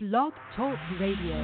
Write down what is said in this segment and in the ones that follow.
Blog Talk Radio.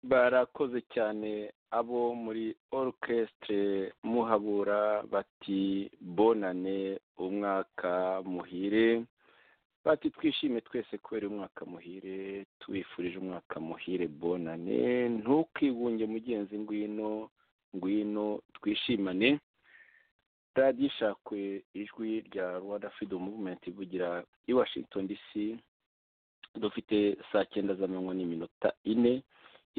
barakoze cyane abo muri orukesitire muhabura bati bonane umwaka muhire bati twishime twese kubera umwaka muhire tubifurije umwaka muhire bonane ntukigunge mugenzi ngwino ngwino twishimane radiyo ishakwe ijwi rya rwanda fidomu muvumenti ivugira i washington dc dufite saa cyenda z'amanywa n'iminota ine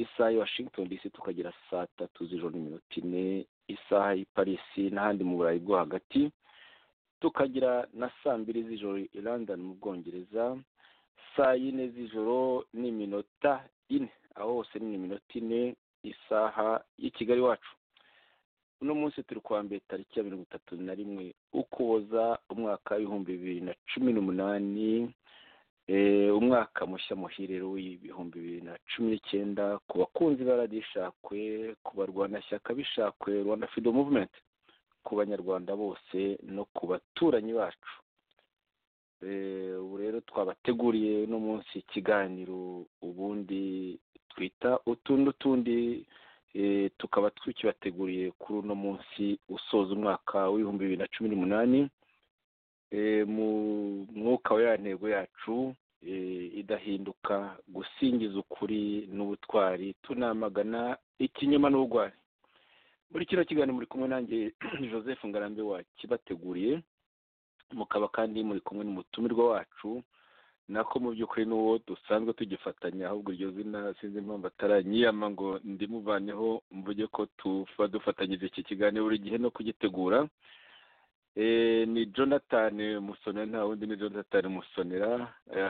isaha ya washington dc tukagira saa tatu z'ijoro n'iminota ine isaha y'i parisi n'ahandi mu burayi bwo hagati tukagira na saa mbiri z'ijoro i london mu bwongereza saa yine z'ijoro n'iminota ine aho hose ni iminota ine isaha y'i kigali wacu uno munsi turi kuwa mbere tariki ya mirongo itatu na rimwe ukuboza umwaka w'ibihumbi bibiri na cumi n'umunani umwaka mushya muhirero w'ibihumbi bibiri na cumi n'icyenda ku bakunzi ba radiyo ishakwe ku barwanashyaka bishakwe rwanda fido muvumenti ku banyarwanda bose no ku baturanyi bacu ubu rero twabateguriye uno munsi ikiganiro ubundi twita utundi utundi tukaba tukibateguriye kuri uno munsi usoza umwaka w'ibihumbi bibiri na cumi n'umunani mu mwuka wa ya ntego yacu idahinduka gusingiza ukuri n'ubutwari tunamagana ikinyoma n'ubugwari muri kino kiganiro muri kumwe nanjye joseph ngarambe wakibateguriye mukaba kandi muri kumwe n'umutumirwa wacu nako mu by'ukuri n'uwo dusanzwe tugifatanya ahubwo iryo zina sinzi impamvu ataranyiyama ngo ndimuvaneho mvuge ko tuba dufatanyije iki kiganiro buri gihe no kugitegura ni jonathan musonera nta wundi ni jonathan musonera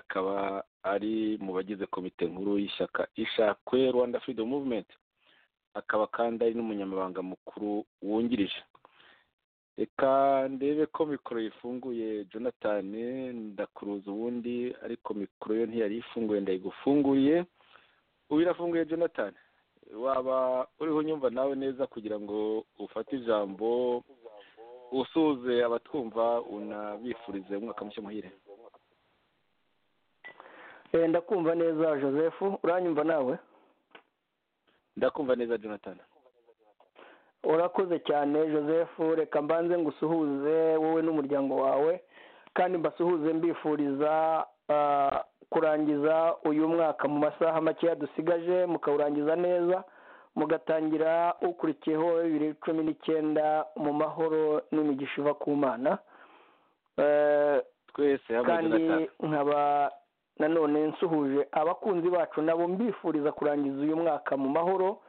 akaba ari mu bagize komite nkuru y'ishyaka ishakwe rwanda freedom movement akaba kandi ari n'umunyamabanga mukuru wungirije reka ndebe ko mikoro yifunguye jonathan ndakuruza ubundi ariko mikoro yo ntiyari ifunguye ndayigufunguriye ubu irafunguye jonathan waba uriho unyumva nawe neza kugira ngo ufate ijambo usuhuze abatwumva unabifurize umwaka mushya muhire ndakumva neza joseph uranyumva nawe ndakumva neza jonathan urakoze cyane joseph reka mbanze ngo usuhuze wowe n'umuryango wawe kandi mbasuhuze mbifuriza kurangiza uyu mwaka mu masaha makeya dusigaje mukawurangiza neza mugatangira ukurikiyeho bibiri cumi n'icyenda mu mahoro n'imigisha iva ku mana twese kandi nkaba nanone nsuhuje abakunzi bacu nabo mbifuriza kurangiza uyu mwaka mu mahoro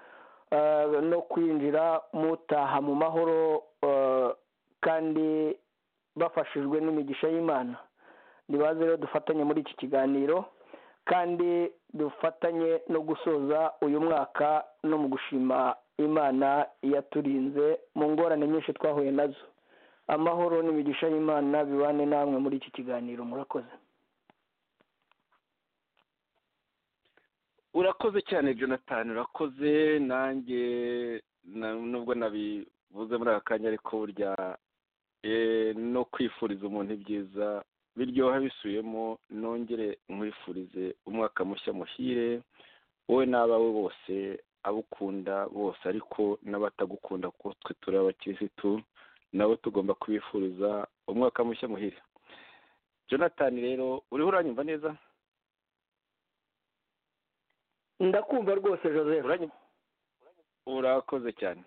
no kwinjira mutaha mu mahoro kandi bafashijwe n'imigisha y'imana ntibaze rero dufatanye muri iki kiganiro kandi dufatanye no gusoza uyu mwaka no mu gushima imana yaturinze mu ngorane nyinshi twahuye nazo amahoro n'imigisha y'imana bibane namwe muri iki kiganiro murakoze urakoze cyane jonathan urakoze nanjye nubwo nabivuze muri aka kanya ariko burya no kwifuriza umuntu ibyiza biryoha bisubiyemo nongere nkwifurize umwaka mushya muhire wowe n'abawe bose abukunda bose ariko n'abatagukunda kuko twe turi abakirisitu nabo tugomba kubifuriza umwaka mushya muhire jonathan rero uriho uranyumva neza ndakumva rwose joseph urakoze cyane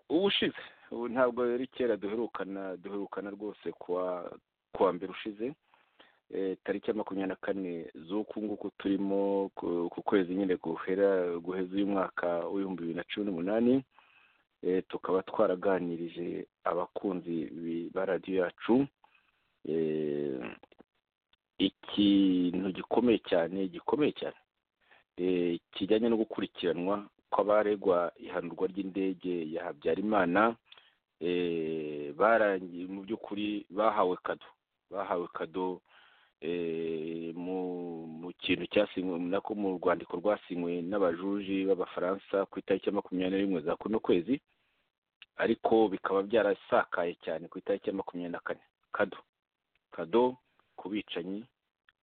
ubu ushize ubu ntabwo rero kera duherukana duherukana rwose kuwa mbere ushize tariki ya makumyabiri na kane z'uku nguku turimo ku kwezi nyine guheza uyu mwaka w'ibihumbi bibiri na cumi n'umunani tukaba twaraganirije abakunzi ba radiyo yacu ikintu gikomeye cyane gikomeye cyane kijyanye no gukurikiranwa kw'abaregwa ihanurwa ry'indege ya habyarimana barangiye mu by'ukuri bahawe kado bahawe kado mu kintu cyasinywe nako mu rwandiko rwasinywe n'abajuji b'abafaransa ku itariki ya makumyabiri na rimwe za kuno kwezi ariko bikaba byarasakaye cyane ku itariki ya makumyabiri na kane kado kado ku bicanyi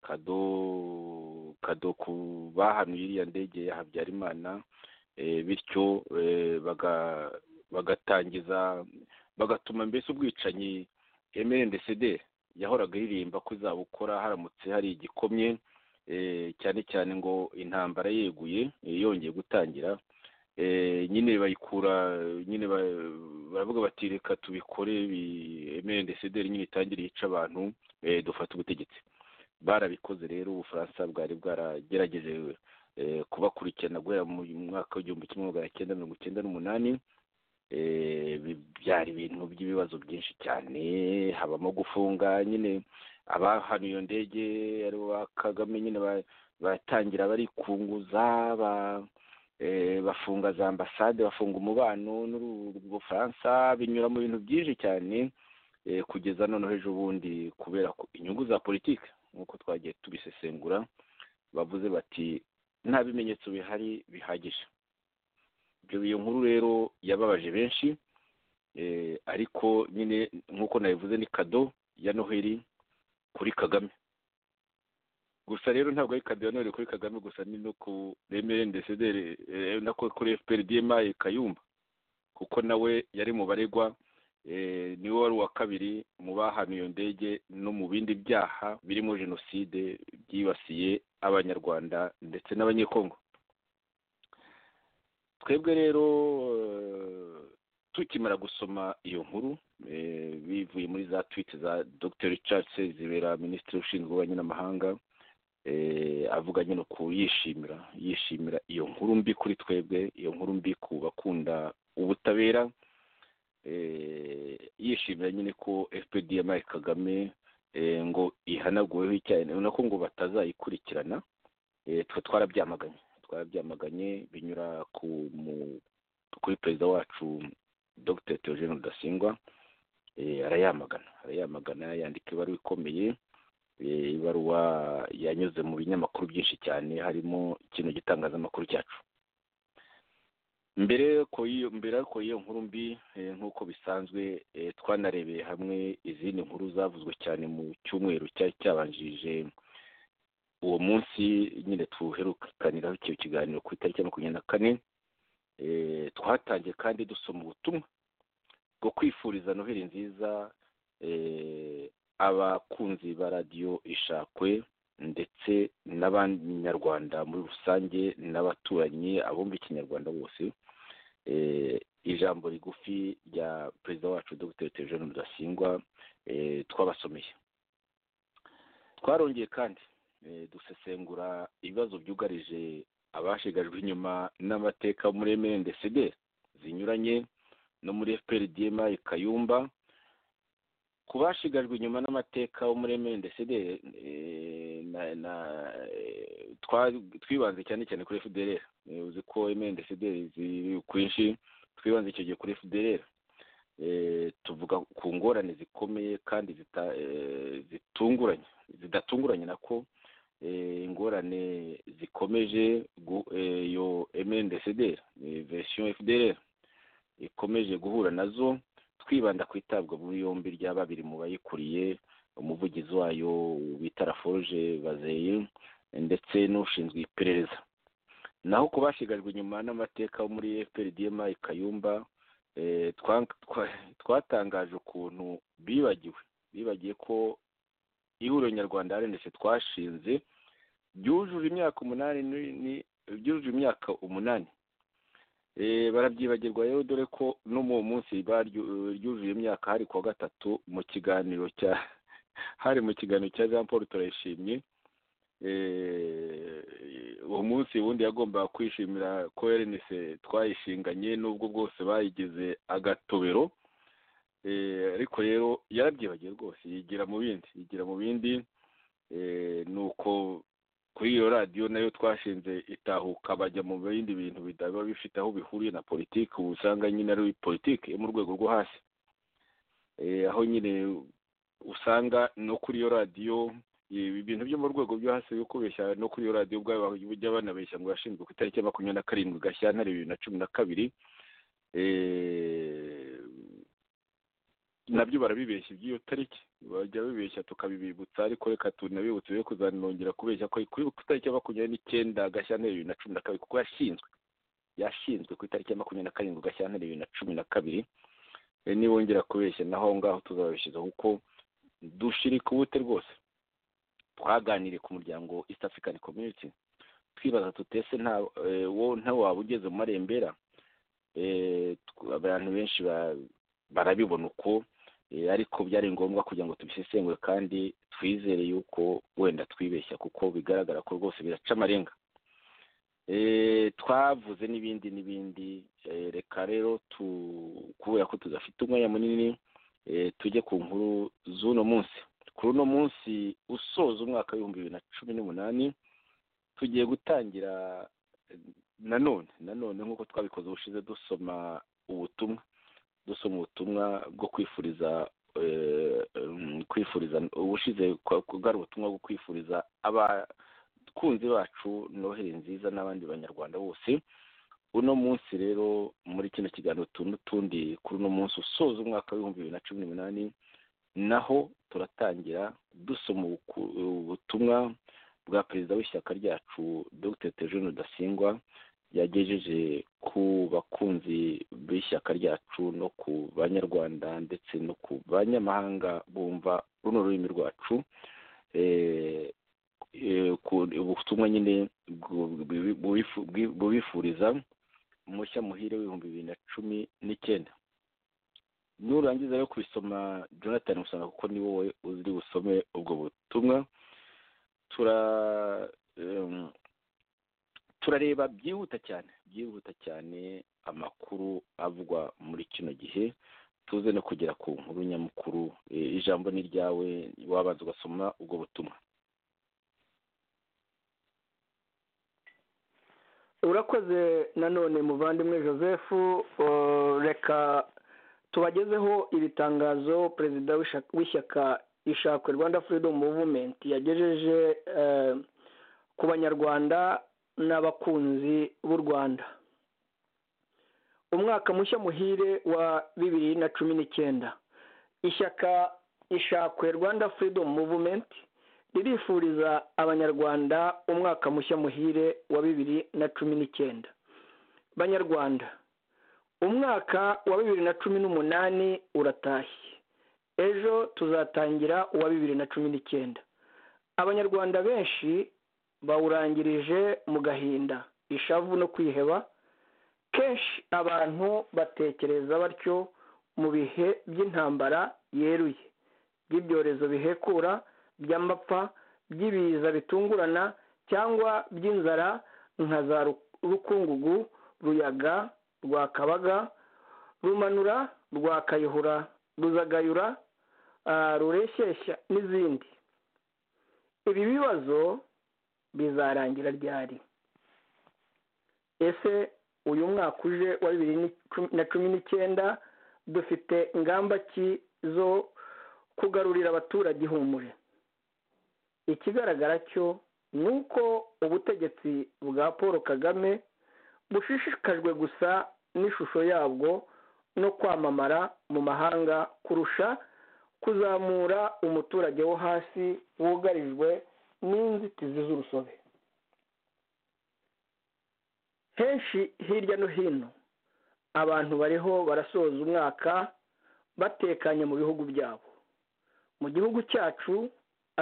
kado kado ku bahanuye iriya ndege ya habyarimana bityo bagatangiza bagatuma mbese ubwicanyi mrndcd yahoraga iririmba ko izabukora haramutse hari igikomye cyane cyane ngo intambara yeguye yongeye gutangira nyine bayikura nyine baravuga bati reka tubikore mrndcd nyine itangire yica abantu dufata ubutegetsi barabikoze rero ubufaransa bwari bwaragerageje kubakurikirana guhera mu mwaka w'igihumbi kimwe magana cyenda mirongo icyenda n'umunani byari ibintu by'ibibazo byinshi cyane habamo gufunga nyine abahanuye iyo ndege ari ba kagame nyine batangira barikunguza bafunga za ambasade bafunga umubano n'ubufaransa binyura mu bintu byinshi cyane kugeza noneho ejo bundi kubera inyungu za politiki nk'uko twagiye tubisesengura bavuze bati nta bimenyetso bihari bihagije ibyo iyo nkuru rero yababaje benshi ariko nyine nk'uko nabivuze ni kado ya noheli kuri kagame gusa rero ntabwo ari kado ya noheli kuri kagame gusa ni no ku remere ndesederi na kuri fpr dmi kayumba kuko nawe yari mu baregwa niwe wari uwa kabiri mu bahanuye iyo ndege no mu bindi byaha birimo jenoside byibasiye abanyarwanda ndetse n'abanyekongo twebwe rero tukimara gusoma iyo nkuru bivuye muri za twite za dr richard zibera minisitiri ushinzwe ububanyi n'amahanga avuga nyine ku yishimira yishimira iyo nkuru mbi kuri twebwe iyo nkuru mbi ku bakunda ubutabera yishimira nyine ko fpdmi kagame ngo ihanaguweho icyaha nako ngo batazayikurikirana twe twarabyamaganye twarabyamaganye binyura kuri perezida wacu dr theogene rudasingwa arayamagana arayamagana yandika ibaruwa ikomeye ibaruwa yanyuze mu binyamakuru byinshi cyane harimo ikintu gitangazamakuru cyacu mbere ariko y'iyo nkuru mbi nk'uko bisanzwe twanarebeye hamwe izindi nkuru zavuzwe cyane mu cyumweru cyari cyabanjirije uwo munsi nyine tuherukaniraho icyo kiganiro ku itariki ya makumyabiri na kane twatangiye kandi dusoma ubutumwa bwo kwifuriza noheli nziza abakunzi ba radiyo ishakwe ndetse n'abanyarwanda muri rusange n'abaturanyi abumva ikinyarwanda bose ijambo rigufi rya perezida wacu dr tejone rudasingwa twabasomeye twarongeye kandi dusesengura ibibazo byugarije abashigajwe inyuma n'amateka muri emerendesederi zinyuranye no muri fpr dma kayumba ku bashigajwe inyuma n'amateka wo muri emerendesederi twibanze cyane cyane kuri fdr uzi ko emerendesederi ziri kwinshi twibanze icyo gihe kuri fdr tuvuga ku ngorane zikomeye kandi zitunguranye zidatunguranye nako ingorane zikomeje iyo emendesederi verisiyo fdr ikomeje guhura nazo twibanda ku itabwa muri yombi rya babiri mu bayikuriye umuvugizi wayo bita raforuje bazeye ndetse n'ushinzwe iperereza naho ku bashigajwe inyuma n'amateka wo muri fprdma kayumba twatangaje ukuntu bibagiwe bibagiye ko ihuriro nyarwanda rndc twashinze byujuje imyaka umunani byujuje imyaka umunani barabyibagirwa rero dore ko no mu munsi ryujuje imyaka hari kuwa gatatu mu kiganiro cya hari mu kiganiro cya jean paul turayishimye uwo munsi ubundi yagombaga kwishimira ko rndc twayishinganye n'ubwo bwose bayigize agatobero ariko rero yarabyibagiye rwose yigira mu bindi yigira mu bindi ni uko kuri iyo radiyo nayo twashinze itahuka bajya mu bindi bintu bidaba bifite aho bihuriye na politiki ubu usanga nyine ari politiki yo mu rwego rwo hasi aho nyine usanga no kuri iyo radiyo ibintu byo mu rwego rwo hasi byo kubeshya no kuri iyo radiyo ubwayo bajya banabeshya ngo yashinzwe ku itariki ya makumyabiri na karindwi gashyantare bibiri na cumi na kabiri nabyo barabibeshya iby'iyo tariki bajya babibeshya tukabibibutsa ariko reka tunabibutse be kuzanongera kubeshya ko kuri ku itariki ya makumyabiri n'icyenda gashyantare bibiri na cumi na kabiri kuko yashinzwe yashinzwe ku itariki ya makumyabiri na karindwi gashyantare bibiri na cumi na kabiri nibongera kubeshya naho ngaho tuzababishyiza kuko dushirika ubute rwose twaganiriye ku muryango east african community twibaza tutese nta waba ugeze mu marembera abantu benshi barabibona uko ariko byari ngombwa kugira ngo tubisesengure kandi twizere yuko wenda twibeshya kuko bigaragara ko rwose biraca amarenga Eh, twavuze n'ibindi n'ibindi Eh, reka rero tu- kubera ko tudafite umwanya munini eh, tujye ku nkuru z'uno munsi kuri uno munsi usoza umwaka w'ibihumbi bibiri na cumi n'umunani tugiye gutangira eh, nanone nanone nk'uko twabikoze ubushize dusoma ubutumwa dusoma ubutumwa bwo kwifuriza eh, mm, kwifuriza ubushize kwa- bwari ubutumwa bwo kwifuriza abakunzi bacu noheli nziza n'abandi banyarwanda bose uno munsi rero muri kino kiganiro tu n'utundi kuri uno munsi usoza umwaka w'ibihumbi bibiri na cumi n'umunani naho turatangira dusoma ubuku- ubutumwa bwa perezida w'ishyaka ryacu dr tejone rudasingwa yagejeje ku bakunzi b'ishyaka ryacu no ku banyarwanda ndetse no ku banyamahanga bumva runo rurimi rwacu Eh, eh, ku- ubutumwa nyine bwu- bwi- bwifu- bwi- bubifuriza mushya muhire w'ibihumbi bibiri na cumi n'icyenda nurangiza rero kubisoma jonathan usanga kuko ni wowe uziri busome ubwo butumwa tura em, turareba byihuta cyane byihuta cyane amakuru avugwa muri kino gihe tuze no kugera ku nkuru nyamukuru Eh, ijambo ni ryawe wabanza ugasoma ubwo butumwa urakoze nanone muvandimwe joseph eh, reka tubagezeho iri tangazo perezida w'isha- w'ishyaka ishakwe rwanda freedom movement yagejeje eh, ku banyarwanda n'abakunzi b'u rwanda umwaka mushya muhire wa bibiri na cumi n'icyenda ishyaka ishakwe rwanda freedom movement ririfuriza abanyarwanda umwaka mushya muhire wa bibiri na cumi n'icyenda banyarwanda umwaka wa bibiri na cumi n'umunani uratashye ejo tuzatangira uwa bibiri na cumi n'icyenda abanyarwanda benshi bawurangirije mu gahinda ishavu no kwiheba kenshi abantu batekereza batyo mu bihe by'intambara yeruye by'ibyorezo bihekura by'amapfa by'ibiza bitungurana cyangwa by'inzara nka za Ru- rukungugu ruyaga rwakabaga rumanura rwakayihura ruzagayura ah, rureshyeshya n'izindi ibi bibazo bizarangira ryari ese uyu mwaka uje wa bibiri ni- na cumi n'icyenda dufite ingamba ki zo kugarurira abaturage ihumure ikigaragara cyo ni uko ubutegetsi bwa paul kagame bushishikajwe gusa n'ishusho yabwo no kwamamara mu mahanga kurusha kuzamura umuturage wo hasi wugarijwe n'inzitizi z'urusobe henshi hirya no hino abantu bariho barasoza umwaka batekanye mu bihugu byabo mu gihugu cyacu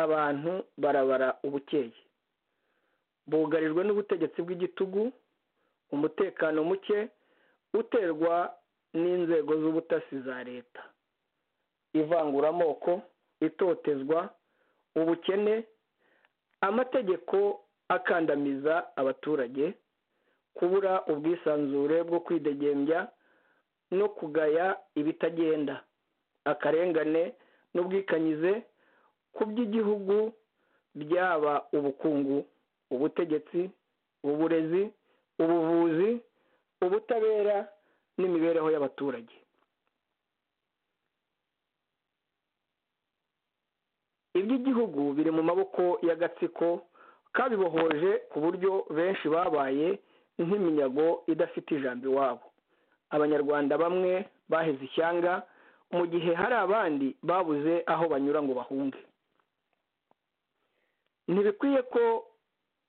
abantu barabara ubukeye bugarijwe n'ubutegetsi bw'igitugu umutekano muke uterwa n'inzego z'ubutasi za leta ivanguramoko itotezwa ubukene amategeko akandamiza abaturage kubura ubwisanzure bwo kwidegembya no kugaya ibitagenda akarengane n'ubwikanyize ku by'igihugu byaba ubukungu ubutegetsi uburezi ubuvuzi ubutabera n'imibereho y'abaturage iby'igihugu biri mu maboko y'agatsiko kabibohoje ku buryo benshi babaye nk'iminyago idafite ijambo iwabo abanyarwanda bamwe baheze ishyanga mu gihe hari abandi babuze aho banyura ngo bahunge ntibikwiye ko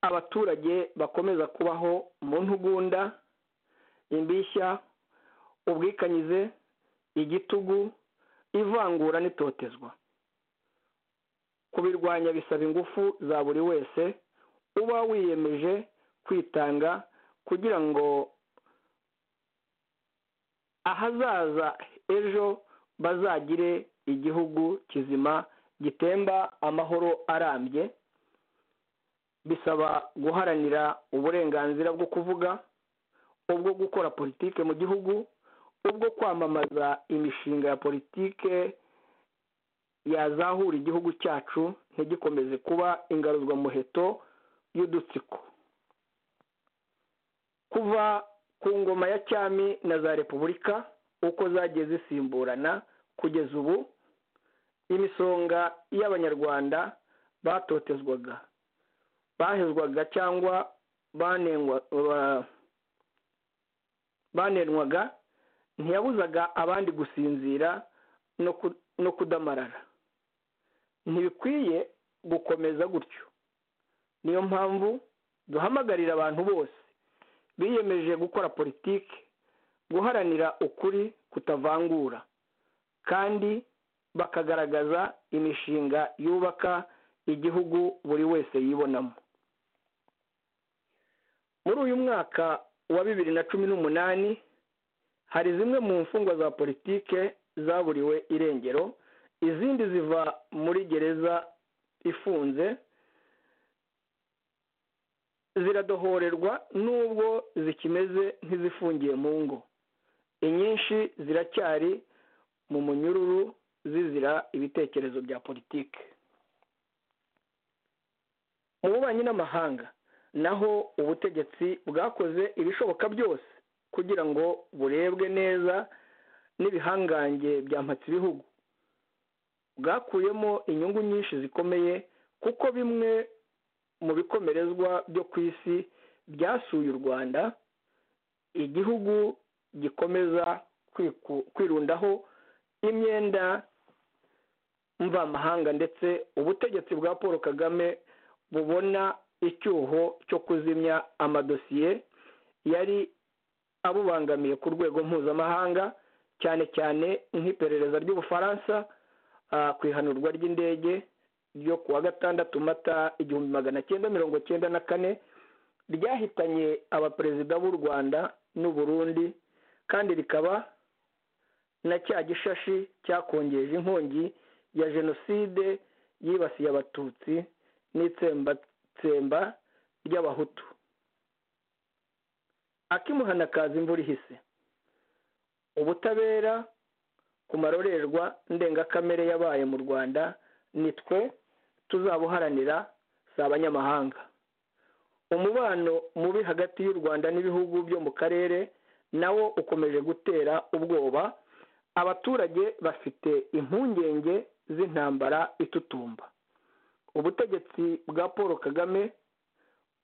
abaturage bakomeza kubaho mu ntugunda imbishya ubwikanyize igitugu ivangura n'itotezwa kubirwanya bisaba ingufu za buri wese uba wiyemeje kwitanga kugira ngo ahazaza ejo bazagire igihugu kizima gitemba amahoro arambye bisaba guharanira uburenganzira bwo kuvuga ubwo gukora politike mu gihugu ubwo kwamamaza imishinga ya politike yazahura igihugu cyacu ntigikomeze kuba ingaruzwamuheto y'udutsiko kuva ku ngoma ya cyami na za repubulika uko zagiye zisimburana kugeza ubu imisonga y'abanyarwanda batotezwaga bahezwaga cyangwa banenwaga ntiyabuzaga abandi gusinzira no kudamarara ntibikwiye gukomeza gutyo niyo mpamvu duhamagarira abantu bose biyemeje gukora politiki guharanira ukuri kutavangura kandi bakagaragaza imishinga yubaka igihugu buri wese yibonamo muri uyu mwaka wa bibiri na cumi n'umunani hari zimwe mu mfungwa za politike zaburiwe irengero izindi ziva muri gereza ifunze ziradohorerwa n'ubwo zikimeze nk'izifungiye mu ngo inyinshi ziracyari mu munyururu zizira ibitekerezo bya politiki mu bubanyi n'amahanga naho ubutegetsi bwakoze ibishoboka byose kugira ngo burebwe neza n'ibihangange byamhatse ibihugu bwakuyemo inyungu nyinshi zikomeye kuko bimwe mu bikomerezwa byo ku isi byasuye u rwanda igihugu gikomeza kwirundaho imyenda mvamahanga ndetse ubutegetsi bwa paul kagame bubona icyuho cyo kuzimya amadosiye yari abubangamiye ku rwego mpuzamahanga cyane cyane nk'iperereza ry'ubufaransa ku ihanurwa ry'indege ryo ku wa gatandatu mata igihumbi magana cyenda mirongo cyenda na kane ryahitanye abaperezida b'u rwanda n'uburundi kandi rikaba na cya gishashi cyakongeje inkongi ya jenoside yibasiye abatutsi n'itsembatsemba ry'abahutu akimuhana kaza imvura ihise ubutabera ku marorerwa ndengakamere yabaye mu rwanda ni twe tuzabuharanira si abanyamahanga umubano mubi hagati y'u rwanda n'ibihugu byo mu karere nawo ukomeje gutera ubwoba abaturage bafite impungenge z'intambara itutumba ubutegetsi bwa paul kagame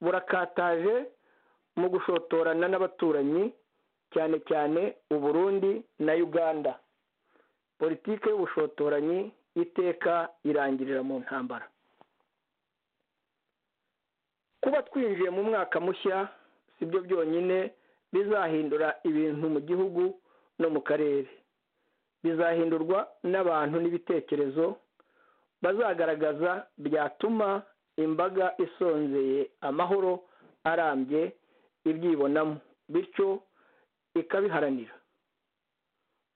burakataje mu gushotorana n'abaturanyi cyane cyane uburundi na uganda politiki y'ubushotoranyi iteka irangirira mu ntambara kuba twinjiye mu mwaka mushya si byo byonyine bizahindura ibintu mu gihugu no mu karere bizahindurwa n'abantu n'ibitekerezo bazagaragaza byatuma imbaga isonzeye amahoro arambye ibyibonamo bityo ikabiharanira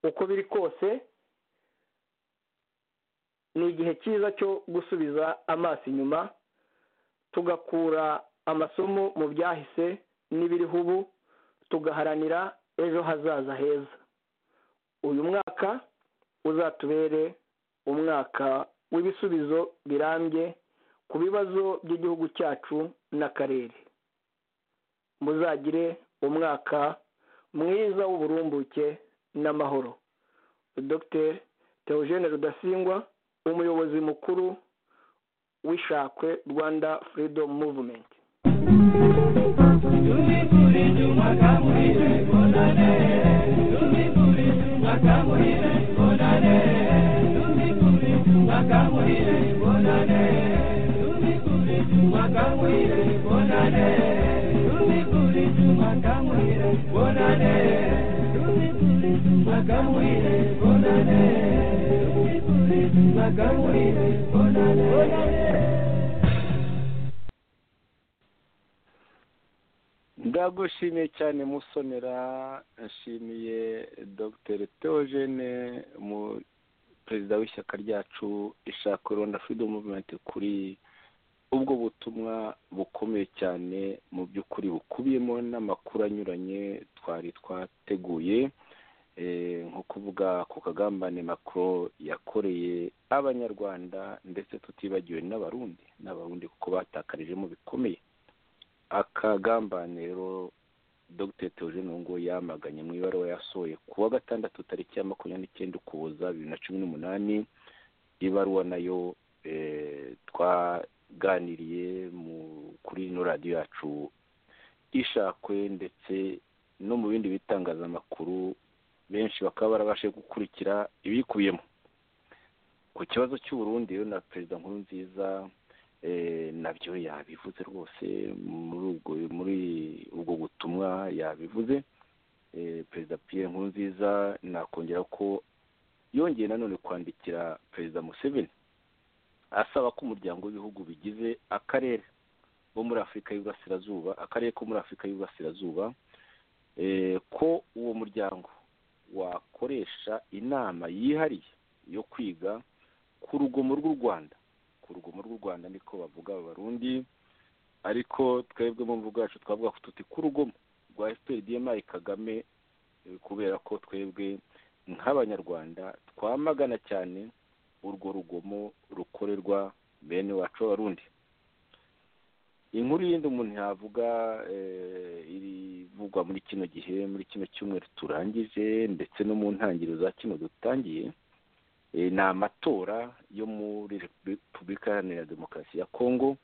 uko biri kose ni igihe cyiza cyo gusubiza amaso inyuma tugakura amasomo mu byahise n'ibiriho ubu tugaharanira ejo hazaza heza uyu mwaka uzatubere umwaka w'ibisubizo birambye ku bibazo by'igihugu cyacu n'akarere muzagire umwaka mwiza w'uburumbuke n'amahoro dr Theogene rudasingwa umuyobozi mukuru w'ishakwe rwanda freedom movement ndagushimiye cyane musonera nshimiye dr teogene mu perezida w'ishyaka ryacu ishaka rwanda freedom movement kuri ubwo butumwa bukomeye cyane mu by'ukuri bukubiyemo n'amakuru anyuranye twari twateguye nko kuvuga ku kagambane makuru yakoreye abanyarwanda ndetse tutibagiwe n'abarundi n'abarundi kuko batakarijemo bikomeye akagambane rero dogiteri teogene ngo yamaganye mu ibaruwa yasohoye ku wa gatandatu tariki ya makumyabiri n'icyenda ukuboza bibiri na cumi n'umunani ibaruwa nayo twaganiriye kuri ino radiyo yacu ishakwe ndetse no mu bindi bitangazamakuru benshi bakaba barabashe gukurikira ibikubiyemo ku kibazo cy'uburundi rero na perezida nkuru nziza nabyo yabivuze rwose muri ubwo muri ubwo butumwa yabivuze perezida piyeri nkuru nziza nakongera ko yongeye nanone kwandikira perezida museveni asaba ko umuryango w'ibihugu bigize akarere bo muri afurika y'uburasirazuba akarere ko muri afurika y'uburasirazuba ko uwo muryango wakoresha inama yihariye yo kwiga ku rugomo rw'u rwanda ku rugomo rw'u rwanda niko bavuga abarundi ariko twebwe mu mvugo yacu twavuga ko tuti ku rugomo rwa efuperi diyemayi kagame kubera ko twebwe nk'abanyarwanda twamagana cyane urwo rugomo rukorerwa bene wacu abarundi inkuru y'indi umuntu yavuga irivugwa muri kino gihe muri kino cyumweru turangije ndetse no mu ntangiriro za kino dutangiye ni amatora yo muri repubulika iharanira demokarasi ya kongo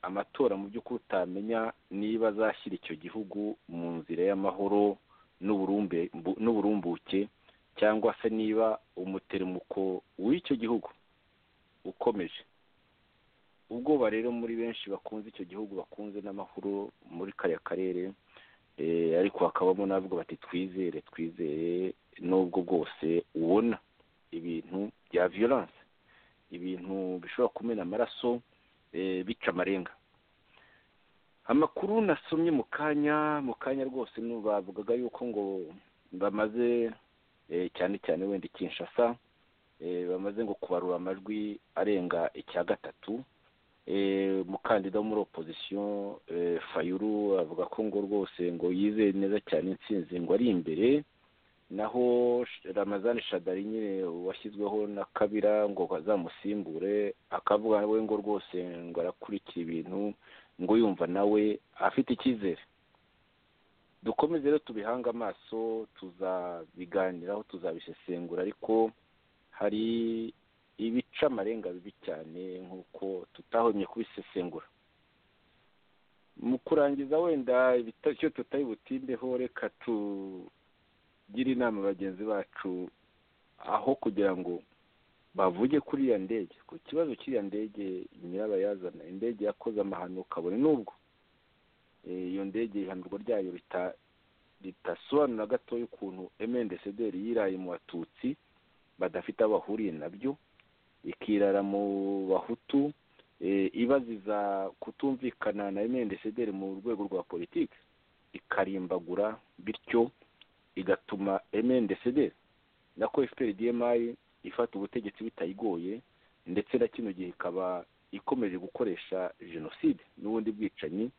amatora mu by'ukuri utamenya niba azashyira icyo gihugu mu nzira y'amahoro n'uburumbuke cyangwa se niba umuteremuko w'icyo gihugu ukomeje ubwoba rero muri benshi bakunze icyo gihugu bakunze n'amahoro muri kariya karere ariko hakabamo n'abavuga bati twizere twizere n'ubwo bwose ubona ibintu bya viyoranse ibintu bishobora kumena amaraso bica amarenga amakuru nasomye mu kanya mu kanya rwose bavugaga yuko ngo bamaze cyane cyane wenda ikinshasa bamaze ngo kubarura amajwi arenga icya gatatu umukandida wo muri opozisiyo fayuru avuga ko ngo rwose ngo yizeye neza cyane insinzi ngo ari imbere naho ramazani shadari nyine washyizweho na kabira ngo azamusimbure akavuga we ngo rwose ngo arakurikira ibintu ngo yumva nawe afite icyizere dukomeze rero tubihange amaso tuzabiganiraho tuzabisesengura ariko hari ibica amarenga bibi cyane nk'uko tutahomye kubisesengura mu kurangiza wenda icyo tutari butindeho reka tugire inama bagenzi bacu aho kugira ngo bavuge kuri iriya ndege ku kibazo cy'iriya ndege nyirabayazana indege yakoze amahano kabone n'ubwo iyo ndege ihanurwa ryayo ritasobanura gatoya ukuntu emendesederi yiraye mu batutsi badafite aho bahuriye nabyo ikirara mu bahutu ibaziza kutumvikana na emendesederi mu rwego rwa politiki ikarimbagura bityo igatuma emendesederi na ko efuperi diyemayi ifata ubutegetsi bitayigoye ndetse na kino gihe ikaba ikomeje gukoresha jenoside n'ubundi bwicanyi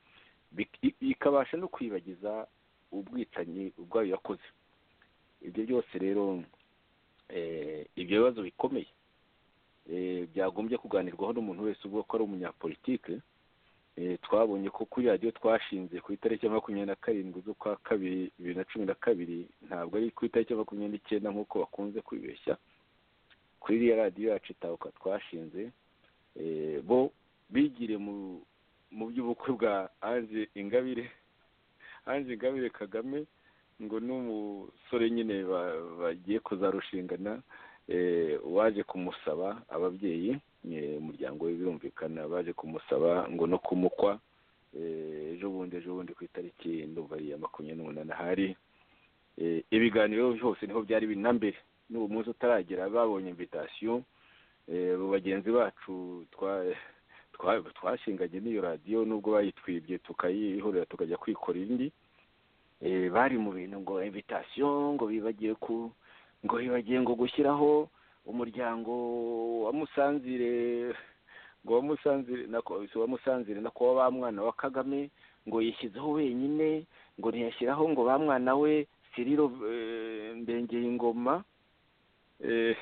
ikabasha no kwibagiza ubwicanyi ubwayo yakoze ibyo byose rero ibyo bibazo bikomeye byagombye kuganirwaho n'umuntu wese uvuga ko ari umunyapolitike twabonye ko kuri radiyo twashinze ku itariki ya makumyabiri na karindwi z'ukwa kabiri bibiri na cumi na kabiri ntabwo ari ku itariki ya makumyabiri n'icyenda nk'uko bakunze kwibeshya kuri iriya radiyo yacu itahuka twashinze bo bigire mu by'ubukwe bwa ange ingabire ange ingabire kagame ngo n'umusore nyine bagiye kuzarushingana waje kumusaba ababyeyi umuryango we birumvikana baje kumusaba ngo no kumukwa ejo bundi ejo bundi ku itariki ndumva ari iya makumyabiri n'umunani ahari ibiganiro byose niho byari biri na mbere n'ubu munsi utaragera babonye invitasiyo bagenzi bacu twashinganye n'iyo radiyo n'ubwo bayitwibye tukayihorera tukajya kwikora indi bari mu bintu ngo invitasiyo ngo bibagiwe ku ngo bibagiye ngo gushyiraho umuryango wa musanzire ngo uwamusanzire na ko- si uwamusanzire na kuba ba mwana wa kagame ngo yishyizeho wenyine ngo ntiyashyiraho ngo ba mwana we siriro eh, mbengeye ingoma eh,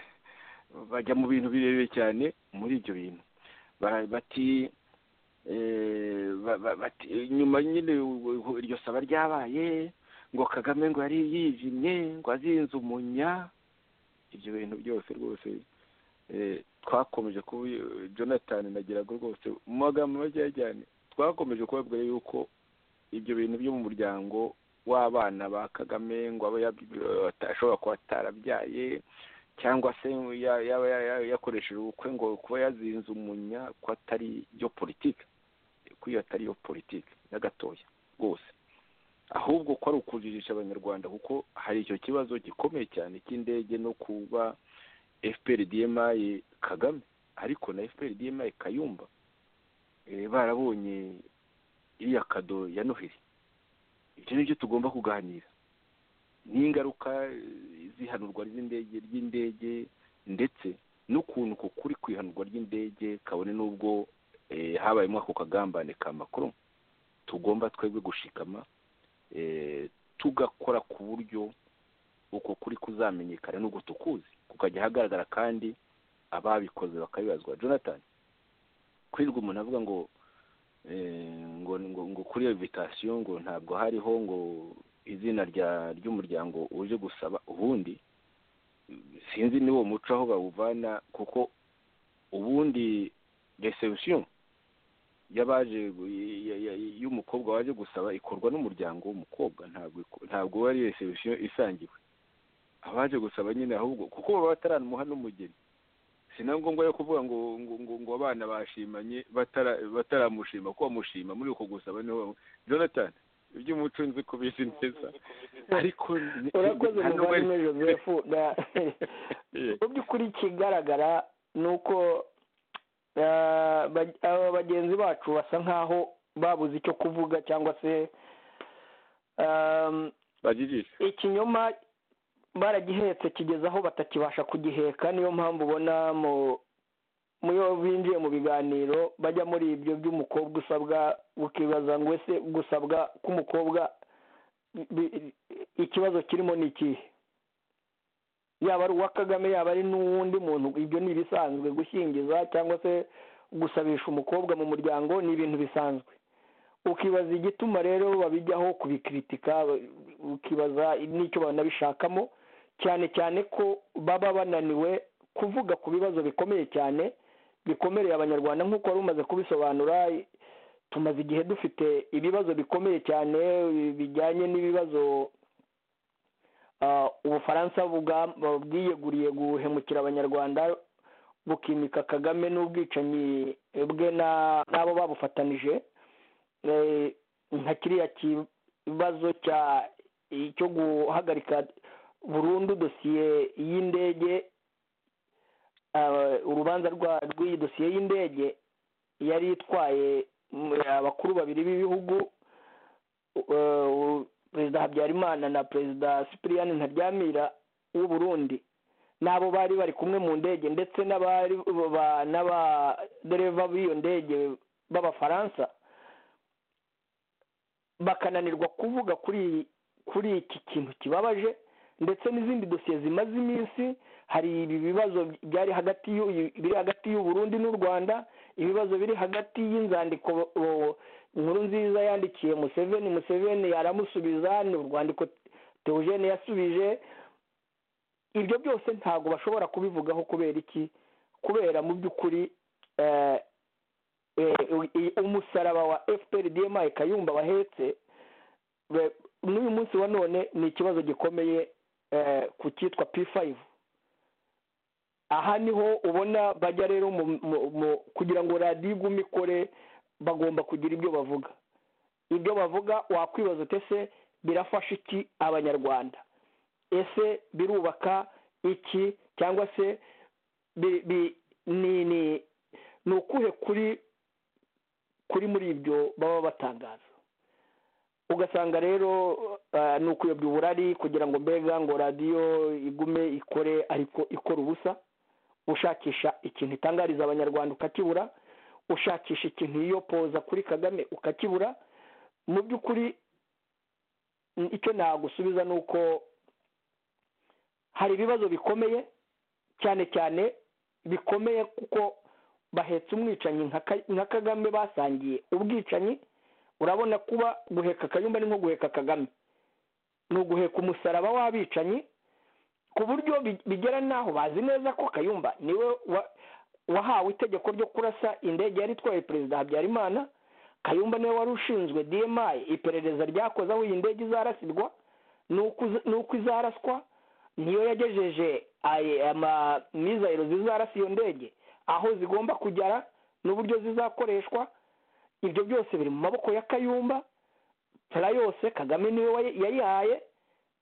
bajya mu bintu birebire cyane muri ibyo bintu bara- bati eh, ba- ba- bati nyuma nyine u- u- iryo saba ryabaye ngo kagame ngo yari yijimye ngo azinze umunya ibyo bintu byose rwose eh, twakomeje kuba jonathan nagiraga rwose mu magambo makeya cyane twakomeje kubabwira yuko ibyo bintu byo mu muryango w'abana ba kagame ngo aba yab- ashobora kuba atarabyaye cyangwa se ya- yaba ya- ya- yakoresheje ubukwe ngo kuba yazinze umunya ko atari yo politiki ko iyo atari yo politiki na gatoya rwose ahubwo ko ari ukujijisha abanyarwanda kuko hari icyo kibazo gikomeye cyane cy'indege no kuba fpr dmi kagame ariko na fpr dmi kayumba eh, barabonye iriya kado ya noheli ibyo ni byo tugomba kuganira n'ingaruka eh, z'ihanurwa ry'indege ry'indege ndetse n'ukuntu uko kuri kwihanurwa ry'indege kabone n'ubwo eh, habayemo ako kagambane ka macron tugomba twebwe gushikama eh, tugakora ku buryo uko kuri kuzamenyekana n'ubwo tukuzi kukajya ahagaragara kandi ababikoze bakabibazwa jonathan kwirirwa umuntu avuga ngo eh, ngo ngo ngo kuri iyo vitasiyo ngo ntabwo hariho ngo izina rya ry'umuryango uje gusaba ubundi sinzi ni wo muco aho bawuvana kuko ubundi reception y'abaje ya- ya- y'umukobwa waje gusaba ikorwa n'umuryango w'umukobwa ntabwo iko- ntabwo ari reception isangiwe abaje gusaba nyine ahubwo kuko baba bataramuha n'umugeni si na ngombwa yo kuvuga ngo ngo ngo, ngo abana bashimanye batara- bataramushima ko bamushima muri uko gusaba niho bamu- jonathan iby'umuco nzi kubizi neza ariko ni- urakoze nta nubwo ari- muvandimwe joseph na- Eh, mu by'ukuri ikigaragara ni uko ah, ba- aba bagenzi bacu basa nk'aho babuze icyo kuvuga cyangwa se ah, bajijisha ikinyoma baragihetse kigeze aho batakibasha kugiheka niyo mpamvu ubona mu muyo binjiye mu biganiro bajya muri ibyo by'umukobwa usabwa ukibaza ngo ese gusabwa k'umukobwa bi- ikibazo kirimo ni ikihe yaba ari uwa kagame yaba ari n'uwundi muntu ibyo ni ibisanzwe gushyingiza cyangwa se gusabisha umukobwa mu muryango ni ibintu bisanzwe ukibaza igituma rero babijyaho kubikritika ukibaza n'icyo banabishakamo cyane cyane ko baba bananiwe kuvuga ku bibazo bikomeye cyane bikomereye abanyarwanda nk'uko wari umaze kubisobanura tumaze igihe dufite ibibazo bikomeye cyane bijyanye n'ibibazo ah, ubufaransa bwa- bwiyeguriye guhemukira abanyarwanda bukimika kagame n'ubwicanyi bwe na- n'abo babufatanije eh, nka kiriya kibazo cya cyo guhagarika burundu dosiye y'indege ah, urubanza rwa- rw'iyi dosiye y'indege yari itwaye mm, abakuru babiri b'ibihugu eh, u- perezida habyarimana na perezida sipiriyani ntaryamira w'u burundi n'abo bari bari kumwe mu ndege ndetse n'abari ba- n'abadereva b'iyo ndege b'abafaransa bakananirwa kuvuga kuri kuri iki kintu kibabaje ndetse n'izindi dosiye zimaze iminsi hari ibi bibazo byari hagati y'u- biri hagati y'u Burundi n'u Rwanda ibibazo biri hagati y'inzandiko o- inkuru nziza yandikiye Museveni Museveni aramusubiza ni urwandiko Theogene yasubije ibyo byose ntabwo bashobora kubivugaho kubera iki kubera mu by'ukuri eh, eh, u- umusaraba wa FPR DMI Kayumba wahetse be- n'uyu munsi wa none ni ikibazo gikomeye eh, ku cyitwa P5 aha niho ubona bajya rero mu- mu- mu- kugira ngo radiyo igume ikore bagomba kugira ibyo bavuga ibyo bavuga wakwibaza uti ese birafasha iki abanyarwanda ese birubaka iki cyangwa se bi- bi- ni ni ni ukuhe kuri kuri muri ibyo baba batangaza ugasanga rero eh, ni ukuyobya uburari kugira ngo mbega ngo radiyo igume ikore ariko ikora ubusa ushakisha ikintu itangariza abanyarwanda ukakibura ushakisha ikintu iyo poza kuri kagame ukakibura mu by'ukuri icyo nagusubiza ni uko hari ibibazo bikomeye cyane cyane bikomeye kuko bahetse umwicanyi nka kagame basangiye ubwicanyi urabona kuba guheka kayumba ni nko guheka kagame ni uguheka umusaraba w'abicanyi ku buryo bigera n'aho bazi neza ko kayumba niwe wahawe itegeko ryo kurasa indege yari itwaye perezida habyarimana kayumba niwe wari ushinzwe dmi iperereza ryakoze aho iyi ndege izarasirwa n'uko izaraswa niyo yagejeje mizayiro zizarasa iyo ndege aho zigomba kugera n'uburyo zizakoreshwa ibyo byose biri mu maboko ya kayumba tara yose kagame niwe yayihaye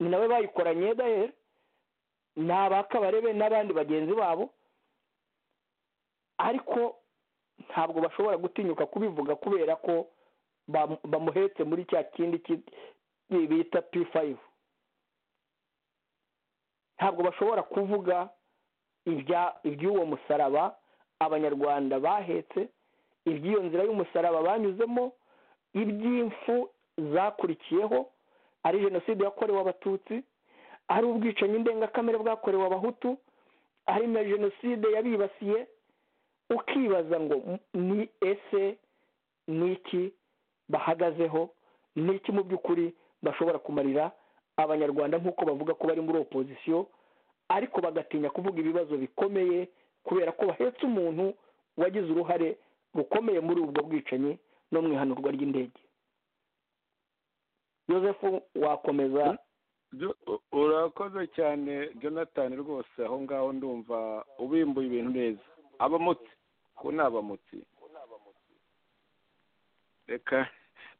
ni nawe bayikoranye dayeri ni abakabarebe n'abandi bagenzi babo ariko ntabwo bashobora gutinyuka kubivuga kubera ko bamuhetse muri cya kindi bita p5 ntabwo bashobora kuvuga iby'uwo musaraba abanyarwanda bahetse iby'iyo nzira y'umusaraba banyuzemo iby'impfu zakurikiyeho ari jenoside yakorewe abatutsi ari ubwicanyi ndengakamere bwakorewe abahutu ari na jenoside yabibasiye ukibaza ngo ni ese ni iki bahagazeho ni iki mu by'ukuri bashobora kumarira abanyarwanda nk'uko bavuga ko bari muri opozisiyo ariko bagatinya kuvuga ibibazo bikomeye kubera ko bahetse umuntu wagize uruhare rukomeye muri ubwo bwicanyi no mu ihanurwa ry'indege yosefu wakomeza urakoze cyane jonathan rwose aho ngaho ndumva ubimbuye ibintu neza abamutsi ko ni abamutsi reka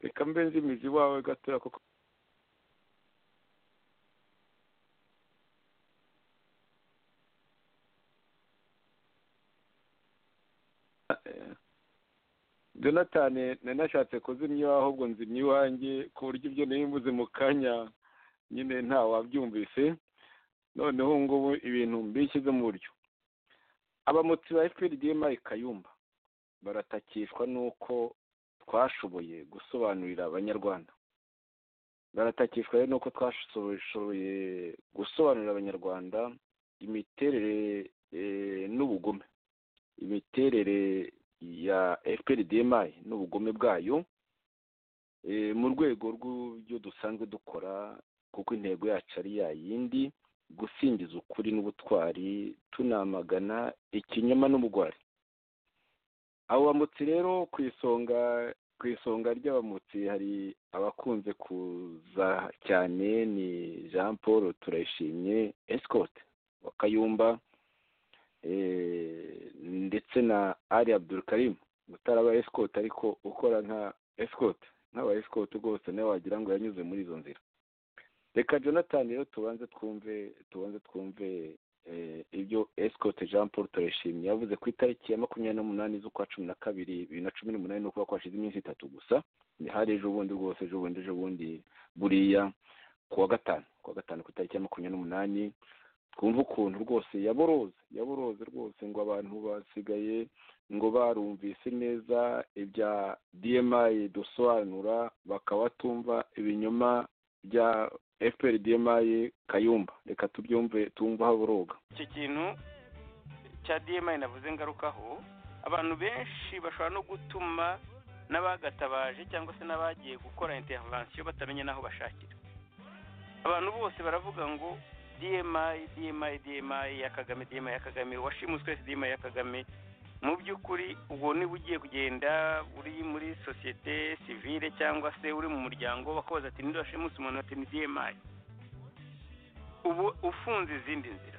reka mbe nzi imizi iwawe gatoya kuko jonathan nanashatse kuzimya ahubwo nzimya iwanjye ku buryo ibyo nari mu kanya nyine ntawabyumvise noneho ngubu ibintu mbishyize mu buryo abamotsi ba fpr kayumba baratakishwa n'uko twashoboye gusobanurira abanyarwanda baratakishwa rero n'uko twashoboye gusobanurira abanyarwanda imiterere n'ubugome imiterere ya fpr n'ubugome bwayo mu rwego rw'ibyo dusanzwe dukora kuko intego yacu ari ya yindi gusingiza ukuri n'ubutwari tunamagana ikinyoma n'ubugwari abo bamutsi rero ku isonga ku isonga ry'abamutsi hari abakunze kuza cyane ni jean paul turayishimye esikote wa kayumba ndetse na ari abdurukarimu utaraba esikote ariko ukora nka esikote nk'aba esikote rwose nawe wagira ngo yanyuze muri izo nzira reka jonathan rero tubanze twumve tubanze twumve ibyo esikote jean paul turayishimye yavuze ku itariki ya makumyabiri n'umunani z'ukwa cumi na kabiri bibiri na cumi n'umunani ni ukuba kwashize iminsi itatu gusa ni hari ejo bundi rwose ejo bundi ejo bundi buriya ku wa gatanu ku wa gatanu ku itariki ya makumyabiri n'umunani twumve ukuntu rwose yaboroze yaboroze rwose ngo abantu basigaye ngo barumvise neza ibya dmi dusobanura bakaba batumva ibinyoma bya fpr dmi kayumba reka tubyumve tumva haboroga icyo kintu cya dmi navuze ngarukaho abantu benshi bashobora no gutuma n'abagatabaje cyangwa se n'abagiye gukora intervensiyo batamenya n'aho bashakira abantu bose baravuga ngo dmi dmi dmi ya kagame dmi ya kagame washimuswe twese dmi ya kagame mu by'ukuri ubwo niba ugiye kugenda uri muri sosiyete sivile cyangwa se uri mu muryango bakoza ati nidashimusi umuntu ati ni dmi ubu ufunze izindi nzira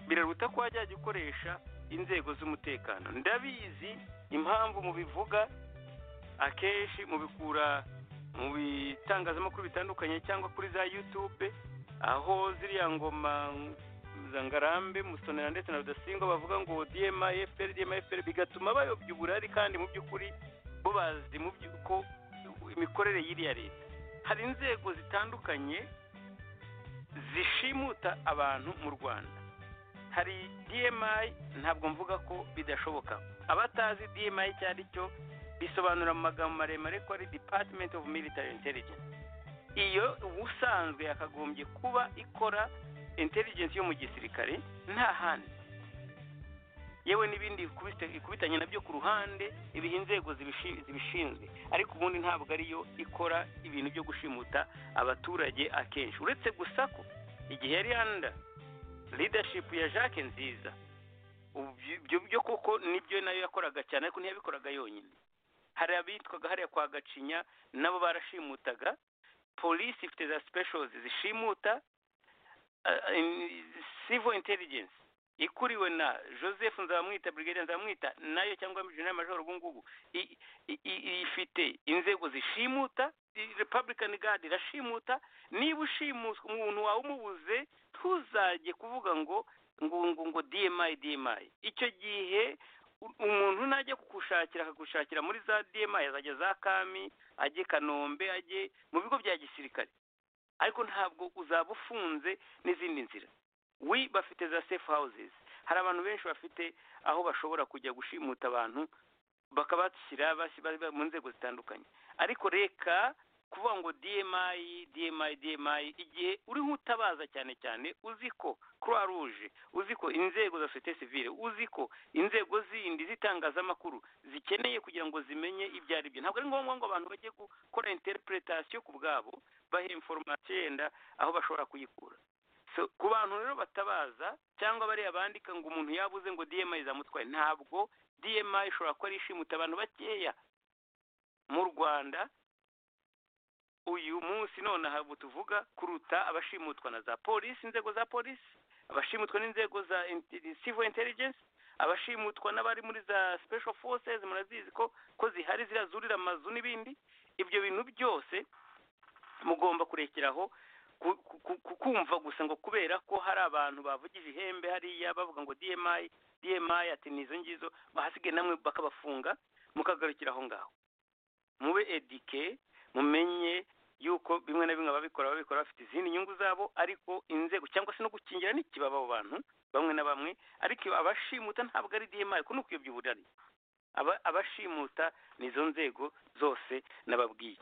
biraruta ko wajya ukoresha inzego z'umutekano ndabizi impamvu mu bivuga akenshi mubikura mu bitangazamakuru bitandukanye cyangwa kuri za yutube aho ziriya ngoma zangarambe musonera ndetse na rudasingwa bavuga ngo dma fpr dma fpr bigatuma bayobya uburari kandi mu by'ukuri bo bazi mu by'uko imikorere y'iriya leta hari inzego zitandukanye zishimuta abantu mu rwanda hari dmi ntabwo mvuga ko bidashoboka abatazi dmi icyo ari cyo bisobanura mu magambo maremare ko ari department of military intelligence iyo ubusanzwe yakagombye kuba ikora intelligence yo mu gisirikare nta handi yewe n'ibindi ikubitanye nabyo ku ruhande ibiha inzego zibishinzwe ariko ubundi ntabwo ariyo ikora ibintu byo gushimuta abaturage akenshi uretse gusa ko igihe yari handa leadership ya jacques nziza ibyo byo koko nibyo nayo yakoraga cyane ariko ntiyabikoraga yonyine hari abitwaga hariya kwa gacinya nabo barashimutaga polisi ifite za specials zishimuta civil intelligence ikuriwe na joseph nzamwita brigade nzamwita nayo cyangwa general major ubu ngubu ifite inzego zishimuta republican guard irashimuta niba ushimuswe umuntu wawe umubuze ntuzajye kuvuga ngo ngo ngo ngo dmi dmi icyo gihe umuntu najya kugushakira akagushakira muri za dmi azajya za kami ajye kanombe ajye mu bigo bya gisirikare ariko ntabwo uzaba ufunze n'izindi nzira we bafite za safe houses hari abantu benshi bafite aho bashobora kujya gushimuta abantu bakabashyira mu nzego zitandukanye ariko reka kuvuga ngo dmi dmi dmi igihe uri nk'utabaza cyane cyane uzi ko croix rouge uzi ko inzego za societe civile uzi ko inzego zindi z'itangazamakuru zikeneye kugira ngo zimenye ibyo ari byo ntabwo ari ngombwa ngo abantu bajye gukora interpretation ku bwabo bahe information yenda aho bashobora kuyikura ku bantu rero batabaza cyangwa bariya bandika ngo umuntu yabuze ngo dmi zamutwaye ntabwo dmi ishobora kuba ari ishimuta abantu bakeya mu rwanda uyu munsi nonaha ubu tuvuga kuruta abashimutwa na za polisi inzego za polisi abashimutwa n'inzego za civil intelligence abashimutwa n'abari muri za special forces murazizi ko ko zihari ziriya zurira amazu n'ibindi ibyo bintu byose mugomba kurekeraho kumva gusa ngo kubera ko hari abantu bavugije ihembe hariya bavuga ngo dmi dmi ati nizo ngizo bahasigaye namwe bakabafunga mukagarukira aho ngaho mube edike mumenye yuko bimwe na bimwe ababikora babikora bafite izindi nyungu zabo ariko inzego cyangwa se no gukingira n'ikibaba abo bantu bamwe na bamwe ariko abashimuta ntabwo ari dmi kuko nuko iyo by'uburari abashimuta nizo nzego zose nababwiye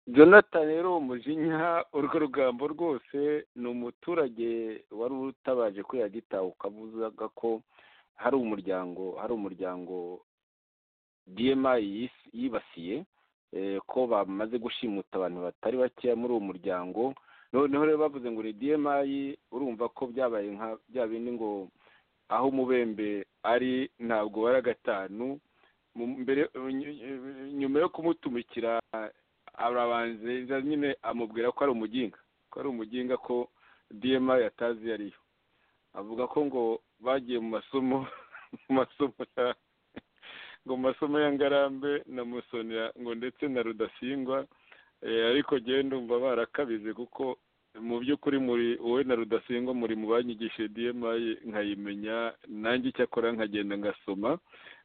jonathan rero umujinya urwo rugambo rwose ni umuturage wari utabaje kuri yagitaha ukavuga ko hari umuryango hari umuryango dmi yibasiye ko bamaze gushimuta abantu batari bakeya muri uwo muryango noneho rero bavuze ngo ni dmi urumva ko byabaye nka bya bindi ngo aho umubembe ari ntabwo wari gatanu nyuma yo kumutumikira arabanza nyine amubwira ko ari umuginga ko ari umuginga ko dma yatazi iyo ariyo avuga ko ngo bagiye mu masomo mu masomo ngo mu masomo ya ngarambe na musonera ngo ndetse na rudasingwa ariko genda umva barakabize kuko mu by'ukuri muri wowe na rudasingwa muri mu banyigishije dma nkayimenya nanjye icyakora nkagenda ngasoma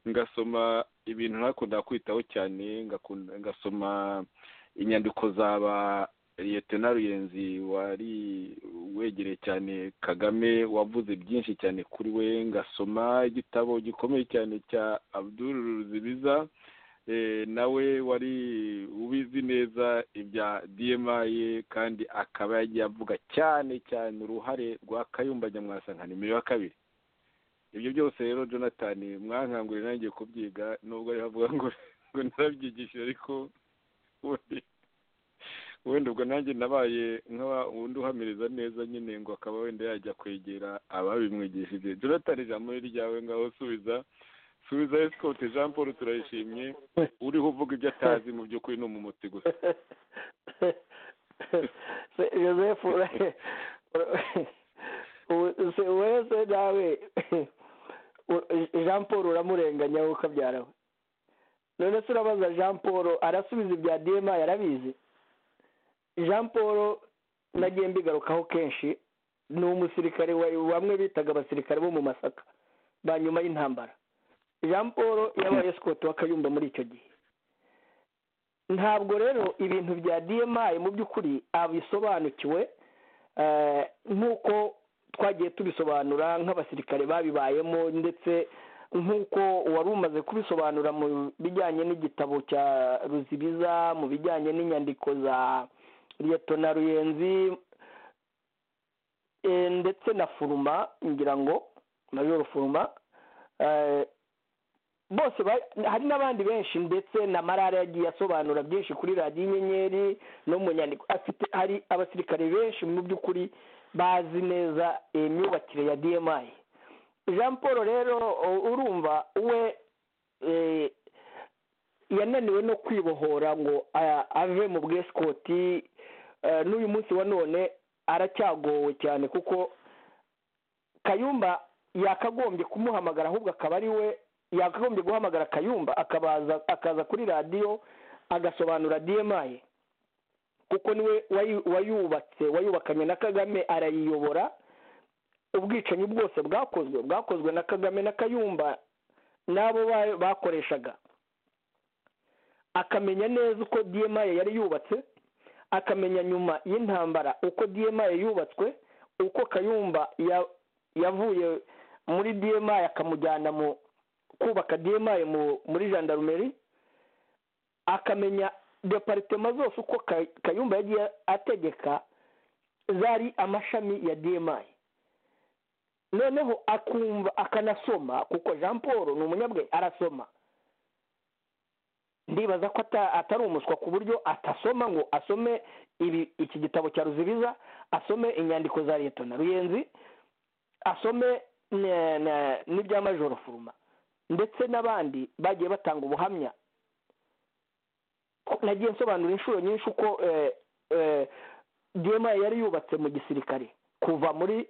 ngasoma ibintu nakunda kwitaho cyane ngasoma inyandiko zaba liyetona ruyenzi wari wegereye cyane kagame wavuze byinshi cyane kuri we ngasoma igitabo gikomeye cyane cya abdul ruzibiza nawe wari ubizi neza ibya dmi kandi akaba yagiye avuga cyane cyane uruhare rwa kayumba nyamwasa nka nimero ya kabiri ibyo byose rero jonathan mwankangurira nanjye kubyiga nubwo ariho avuga ngo ngo narabyigishije ariko wenda ubwo nanjye nabaye undi uhamiriza neza nyine ngo akaba wenda yajya kwegera ababimwigishije jonathan ijambo ryawe ngaho subiza subiza esikote jean paul turayishimye uriho uvuga ibyo atazi mu by'ukuri ni umumotsi gusa joseph wese nawe jean paul uramurenganya ukabyara we none se urabaza jean paul arasubiza ibya dma yarabizi jean paul nagiye mbigarukaho kenshi ni umusirikare bamwe bitaga abasirikare bo mu masaka ba nyuma y'intambara jean paul yabaye sikoti w'akayumba muri icyo gihe ntabwo rero ibintu bya dma mu by'ukuri abisobanukiwe nk'uko twagiye tubisobanura nk'abasirikare babibayemo ndetse nk'uko wari umaze kubisobanura mu bijyanye n'igitabo cya ruzibiza mu bijyanye n'inyandiko za liyetona ruyenzi ndetse na furuma ngira ngo majoro furuma bose hari n'abandi benshi ndetse na marara yagiye asobanura byinshi kuri radiyo inyenyeri no mu nyandiko afite hari abasirikare benshi mu by'ukuri bazi neza imyubakire ya dmi jean paul rero urumva we yananiwe no kwibohora ngo ave mu bwesikoti n'uyu munsi wa none aracyagowe cyane kuko kayumba yakagombye kumuhamagara ahubwo akaba ari we yakagombye guhamagara kayumba akabaza akaza kuri radiyo agasobanura dmi kuko niwe wayubatse wayubakanye na kagame arayiyobora ubwicanyi bwose bwakozwe bwakozwe na kagame na kayumba n'abo bakoreshaga akamenya neza uko dmi yari yubatse akamenya nyuma y'intambara uko dmi yubatswe uko kayumba yavuye muri dmi akamujyana mu kubaka dmi muri jandarumeri akamenya deparitema zose uko kayumba yagiye ategeka zari amashami ya dmi noneho akumva akanasoma kuko jean paul ni umunyabwe arasoma ndibaza ko atari umuswa ku buryo atasoma ngo asome ibi iki gitabo cya ruzibiza asome inyandiko za leta na ruyenzi asome n'iby'amajoro furuma ndetse n'abandi bagiye batanga ubuhamya nagiye nsobanura inshuro nyinshi uko dma yari yubatse mu gisirikare kuva muri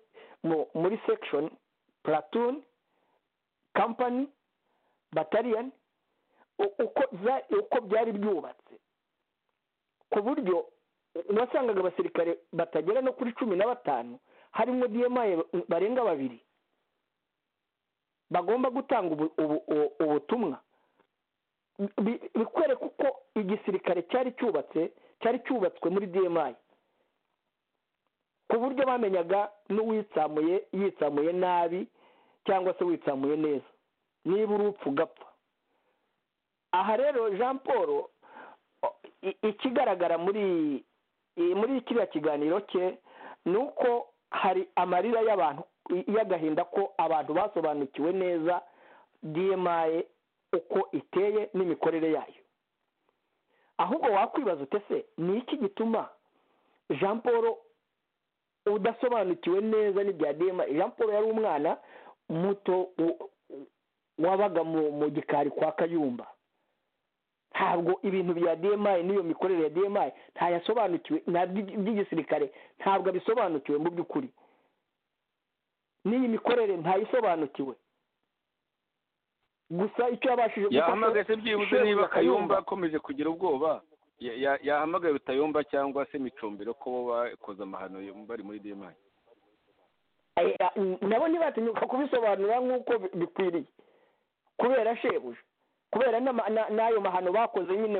muri section platoon company battalion uko byari byubatse ku buryo wasangaga abasirikare batagera no kuri cumi na batanu harimo dma barenga babiri bagomba gutanga ubutumwa bikwereka uko igisirikare cyari cyubatse cyari cyubatswe muri dmi ku buryo bamenyaga n'uwitsamuye yitsamuye nabi cyangwa se witsamuye neza niba urupfu ugapfa aha rero jean paul ikigaragara muri muri kiriya kiganiro cye ni uko hari amarira y'abantu y'agahinda ko abantu basobanukiwe neza dmi uko iteye n'imikorere yayo ahubwo wakwibaza utese ni iki gituma jean paul udasobanukiwe neza n'ibya dmi jean paul yari umwana muto wabaga mu gikari kwa kayumba ntabwo ibintu bya dmi n'iyo mikorere ya dmi ntayasobanukiwe by'igisirikare ntabwo abisobanukiwe mu by'ukuri n'iyi mikorere ntayisobanukiwe gusa icyo yabashije yahamagaye byibuze niba kayumba akomeje kugira ubwoba yahamagaye rutayumba cyangwa se micumbiro ko bo bakoze amahano bari muri demayi nabo ntibatinyuka kubisobanura nk'uko bikwiriye kubera shebuja kubera n'ayo mahano bakoze nyine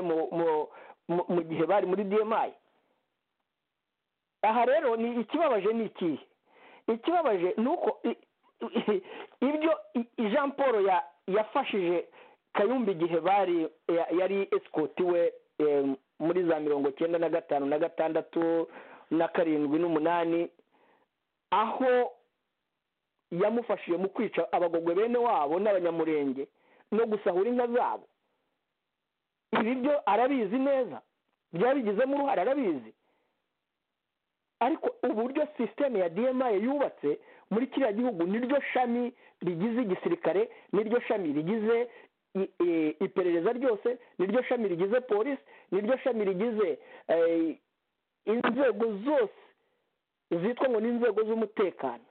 mu gihe bari muri demayi aha rero ni ikibabaje ni ikihe ikibabaje ni uko ibyo jean paul yafashije kayumba igihe bari yari esikoti we muri za mirongo cyenda na gatanu na gatandatu na karindwi n'umunani aho yamufashije mu kwica abagogwe bene wabo n'abanyamurenge no gusahura inka zabo ibi byo arabizi neza byabigizemo uruhare arabizi ariko uburyo sisiteme ya dmi yubatse muri kiriya gihugu niryo shami rigize igisirikare niryo shami rigize iperereza ryose niryo shami rigize polisi niryo shami rigize inzego zose zitwa ngo ni inzego z'umutekano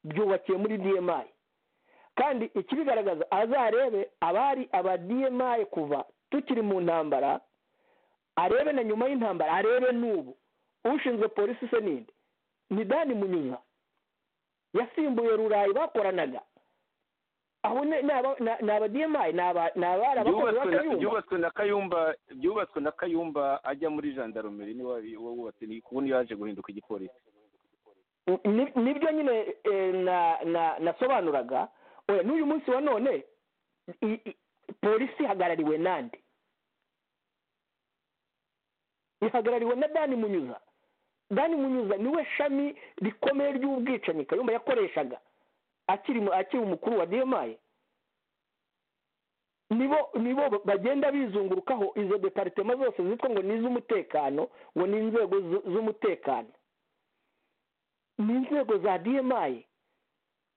byubakiye muri dmi kandi ikibigaragaza azarebe abari aba dmi kuva tukiri mu ntambara arebe na nyuma y'intambara arebe n'ubu ushinzwe polisi se ninde ni dani munyuza yasimbuye rurayi bakoranaga aho ni abadiyemayi ni abarabakozi ba kayumba byubatswe na kayumba ajya muri jandarumeri niwe wubatse kuko niyo yaje guhinduka igipolisi ni- nibyo nyine eh, na na nasobanuraga oya n'uyu munsi wa none i- i- polisi ihagarariwe nande ihagarariwe na dani munyuza dani munyuza niwe shami rikomeye ry'ubwicanyi kayumba yakoreshaga akiri mu- akiri umukuru wa diyamaye nibo nibo bagenda bizungurukaho izo deparitema zose zitwa ngo ni iz'umutekano ngo ni inzego zu- z'umutekano ni inzego za diyamaye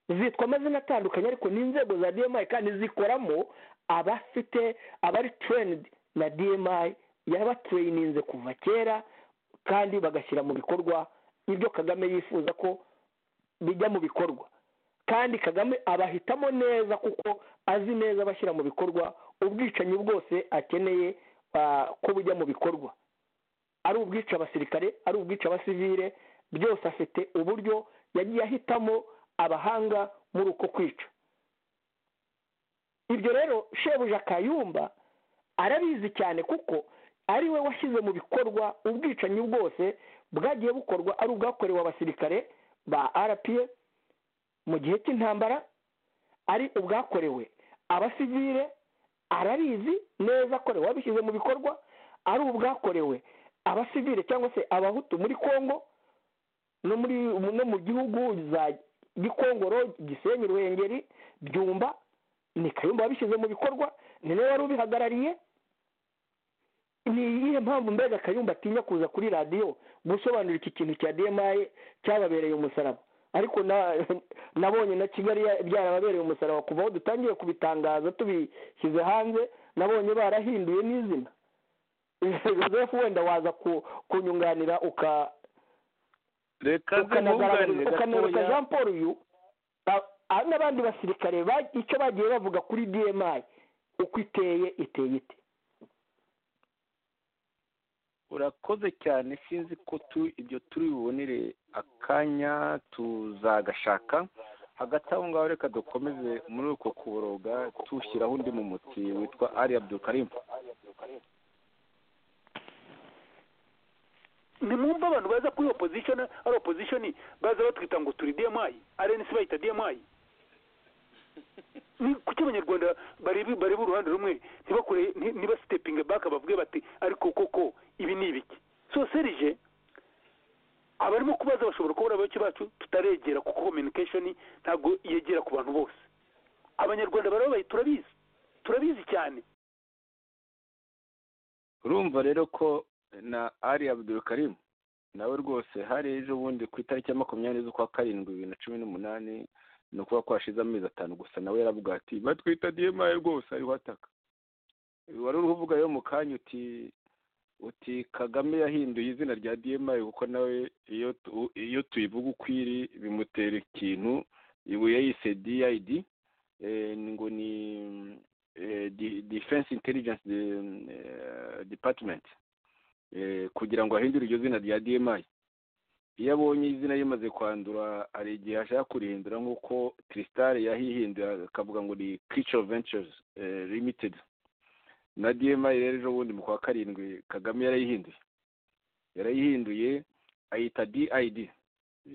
zitwa amazina atandukanye ariko ni inzego za diyamaye kandi zikoramo abafite abari terenidi na diyamaye yabatereyininze kuva kera kandi bagashyira mu bikorwa ibyo kagame yifuza ko bijya mu bikorwa kandi kagame abahitamo neza kuko azi neza abashyira mu bikorwa ubwicanyi bwose akeneye ah, ko bujya mu bikorwa ari ubwica abasirikare ari ubwica abasivire byose afite uburyo yagiye ahitamo abahanga muri uko kwica ibyo rero shebuja kayumba arabizi cyane kuko ari we washyize mu bikorwa ubwicanyi bwose bwagiye bukorwa ari ubwakorewe abasirikare ba rpa mu gihe cy'intambara ari ubwakorewe abasivire arabizi neza ko wabishyize mu bikorwa ari ubwakorewe abasivire cyangwa se abahutu muri congo no muri no mu gihugu za gikongoro gisenyi ruhengeri byumba ni kayumba wabishyize mu bikorwa ni nawe wari ubihagarariye ni iyihe mpamvu mbega kayumba atinya kuza kuri radiyo gusobanura iki kintu cya demaye cyababereye umusaraba ariko na- nabonye na kigali ya- byarababereye umusaraba kuva aho dutangiye kubitangaza tubishyize hanze nabonye barahinduye n'izina joseph wenda waza ku- kunyunganira uka reka ukanagaragariza zibunganire ukanaruka gatoya jean paul uyu ba- ah, n'abandi basirikare ba- icyo bagiye bavuga kuri dmi uko iteye iteye ite urakoze cyane sinzi ko tu ibyo turi bubonere akanya tuzagashaka hagati aho ngaho reka dukomeze muri uko kuboroga tushyiraho undi mumutsi witwa ari abdulkarim nimwumva abantu baza kuri opposition ari opposition baza batwita ngo turi dmi rnc bayita dmi Ni kuki abanyarwanda bareba bareba uruhande rumwe ntibakore nti- ntibasitepinge baka bavuge bati ariko koko ibi ni ibiki so serije abarimo kubaza bashobora kubura abayoboke bacu tutaregera kuko communication ntabwo yegera ku bantu bose abanyarwanda barababaye turabizi turabizi cyane urumva rero ko na ari abdulkarim nawe rwose hari ejo bundi ku itariki ya makumyabiri z'ukwa karindwi bibiri na cumi n'umunani ni ukuvuga ko hashize amezi atanu gusa nawe yaravuga ati batwita diyemaye rwose ariho ataka wari uri kuvuga rero mu kanya uti uti kagame yahinduye izina rya diyemaye kuko nawe iyo tu- iyo tuyivuga uko iri bimutera ikintu ibu yayise diyayidi ngo ni eh, di- defense intelligence de- eh, department Eh, kugira ngo ahindure iryo zina rya dmi iyo abonye izina rimaze kwandura hari igihe ashaka kurihindura nk'uko crystal yahihinduye akavuga ngo ni creature ventures eh, limited na dmi rero ejo bundi mu kwa karindwi kagame yarayihinduye yarayihinduye ayita did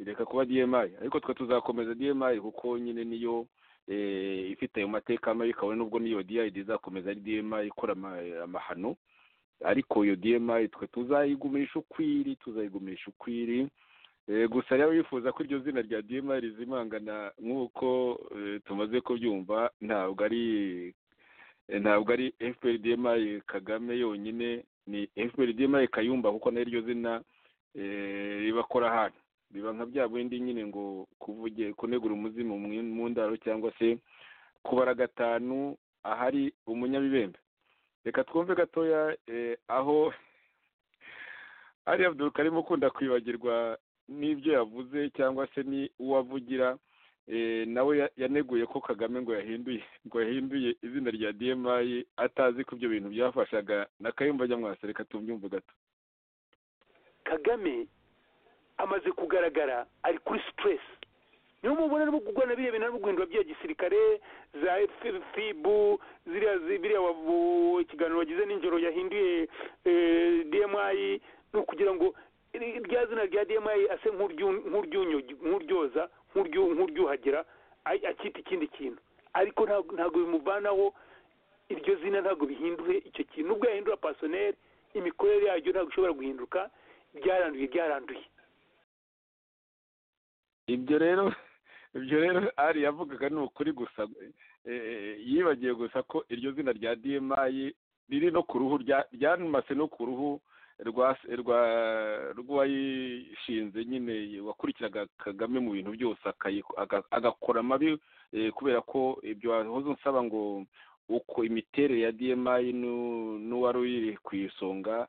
reka kuba dmi ariko twe tuzakomeza dmi kuko nyine niyo eh, ifite ayo mateka mabi kabone n'ubwo n'iyo did izakomeza ari dmi ikora ama- amahano ariko iyo dmi twe tuzayigumisha ukwiri tuzayigumisha ukwiri Eh, gusa rero wifuza ko iryo zina rya dmi rizimangana nk'uko eh, tumaze kubyumva ntabwo ari eh, ntabwo ari fpr dmi kagame yonyine ni fpr dmi kayumba kuko nayo iryo zina eh, ribakora ahantu biba nka bya bindi nyine ngo kuvuge kunegura umuzimu mu- mu ndaro cyangwa se kubara gatanu ahari umunyabibembe reka twumve gatoya eh, aho ari abdul karim ukunda kwibagirwa n'ibyo yavuze cyangwa se ni uwo avugira eh, nawe ya- yaneguye ko kagame ngo yahinduye ngo yahinduye izina rya dmi atazi ko ibyo bintu byafashaga na kayumba nyamwasa reka tumbyumve gato kagame amaze kugaragara ari kuri stress niyo mubona arimo kurwana biriya bintu arimo guhindura bya gisirikare za F- fibu ziriya zi- biriya wavu- ikiganiro wagize nijoro yahinduye eh, dmi ni ukugira ngo rya zina rya dma ase nk'uryunyoza nk'uryuhagira akita ikindi kintu ariko ntabwo bimuvanaho iryo zina ntabwo bihindure icyo kintu nubwo yahindura pasoneri imikorere yaryo ntabwo ishobora guhinduka byaranduye byaranduye ibyo rero ibyo rero ari yavugaga ni ukuri gusa yibagiwe gusa ko iryo zina rya dma riri no ku ruhu ryamase no ku ruhu rwayishinze nyine wakurikiraga kagame mu bintu byose agakora amabi kubera ko ibyo wahoze usaba ngo uko imiterere ya dma n'uwari uyiri ku isonga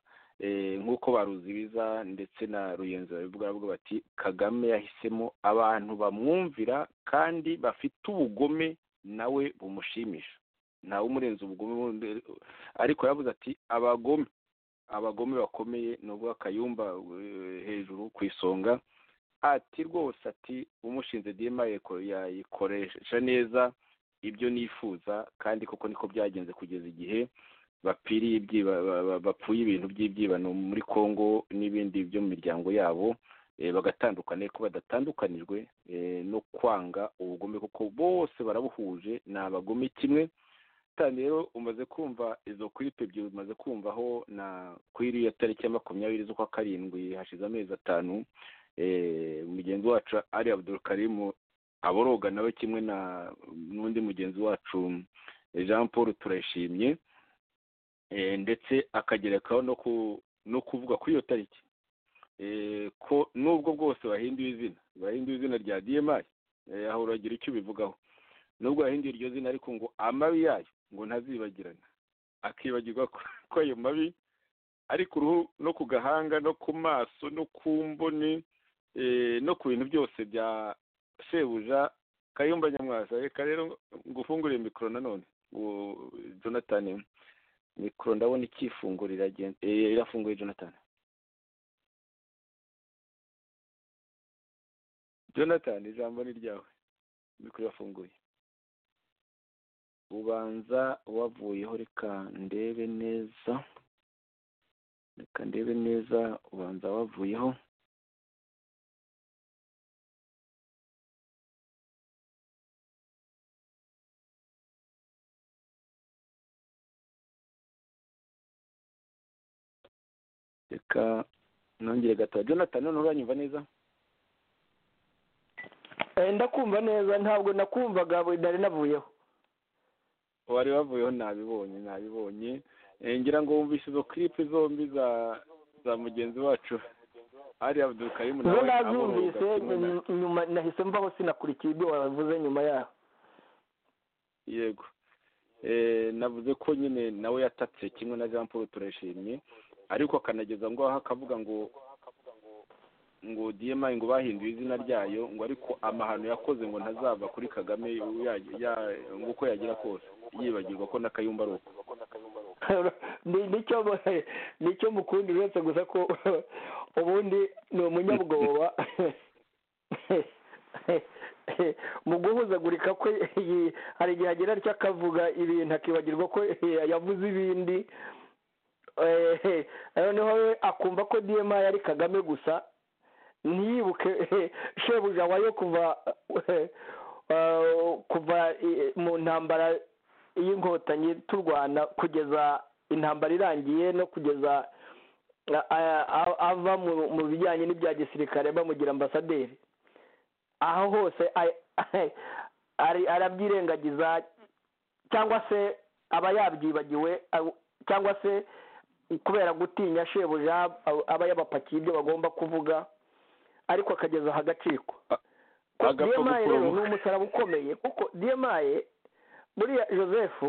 nk'uko baruzibiza ndetse na ruyenzi babivuga bati kagame yahisemo abantu bamwumvira kandi bafite ubugome nawe bumushimisha ntawe umurenze ubugome ariko yavuze ati abagome abagome bakomeye ni ubwo akayumba hejuru ku isonga ati rwose ati umushinze dma yayikoresha neza ibyo nifuza kandi koko niko byagenze kugeza igihe bapfiriye bapfuye ibintu by'ibyibano muri congo n'ibindi byo mu miryango yabo bagatandukana ko badatandukanijwe no kwanga ubugome kuko bose barabuhuje ni abagome kimwe kandi rero umaze kumva izo kwipe ebyiri umaze kumvaho na kuri iriya tariki ya makumyabiri z'ukwa karindwi hashize amezi atanu mugenzi wacu ari abudurukarimu aboroga nawe kimwe na n'undi mugenzi wacu jean paul turayishimye ndetse akagerekaho no kuvuga kuri iyo tariki ko nubwo bwose bahinduye izina bahinduye izina rya dmi aho uragira icyo ubivugaho nubwo yahinduye iryo zina ariko ngo amabi yayo ngo ntazibagirana akibagirwa ko ayo mabi ari ku ruhu no ku gahanga no ku maso no ku mboni no ku bintu byose bya shebuja kayumba nyamwasa reka rero ngo ufungure mikoro nanone jonathan mikoro ndabona ikifungura irafunguye jonathan jonathan ijambo ni ryawe mikoro irafunguye ubanza wavuyeho reka ndebe neza reka ndebe neza ubanza wavuyeho reka nongere gatoya jonathan none uranyumva neza ndakumva neza ntabwo nakumvaga nari navuyeho wari wavuyeho nabibonye nabibonye ngira ngo wumvise izo kiripe zombi za za mugenzi wacu ari abudukarimu nawe nazumvise nyuma nahise mvaho sinakurikiye ibyo wavuze nyuma yaho yego navuze ko nyine nawe yatatse kimwe na jean paul turashimye ariko akanageza ngo aho akavuga ngo ngo dma ngo bahinduye izina ryayo ngo ariko amahano yakoze ngo ntazava kuri kagame ngo uko yagira kose yibagirwa ko n'akayumba ari uko nicyo mukundi uretse gusa ko ubundi ni umunyabwoba mu guhuzagurika kwe hari igihe agera atyo akavuga ibintu akibagirwa ko yavuze ibindi noneho akumva ko dma ari kagame gusa ntiyibuke shebuja wayo kuva kuva mu ntambara y'inkotanyi turwana kugeza intambara irangiye no kugeza ava mu bijyanye n'ibya gisirikare bamugira ambasaderi aho hose arabyirengagiza cyangwa se aba yabyibagiwe cyangwa se kubera gutinya shebuja aba yabapakiye ibyo bagomba kuvuga ariko akageza aho agacikwa demaye rero ni umusaraba ukomeye kuko demaye buriya joseph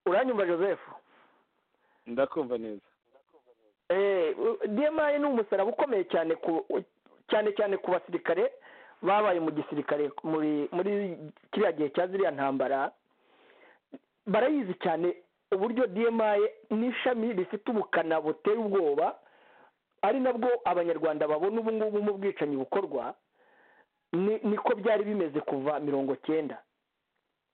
uranyumva joseph ndakumva neza demaye ni umusaraba ukomeye cyane cyane cyane ku basirikare babaye mu gisirikare muri kiriya gihe cya ziriya ntambara barayizi cyane uburyo demaye n'ishami rifite ubukana buteye ubwoba ari nabwo abanyarwanda babona ubu ngubu mu bwicanyi bukorwa niko byari bimeze kuva mirongo cyenda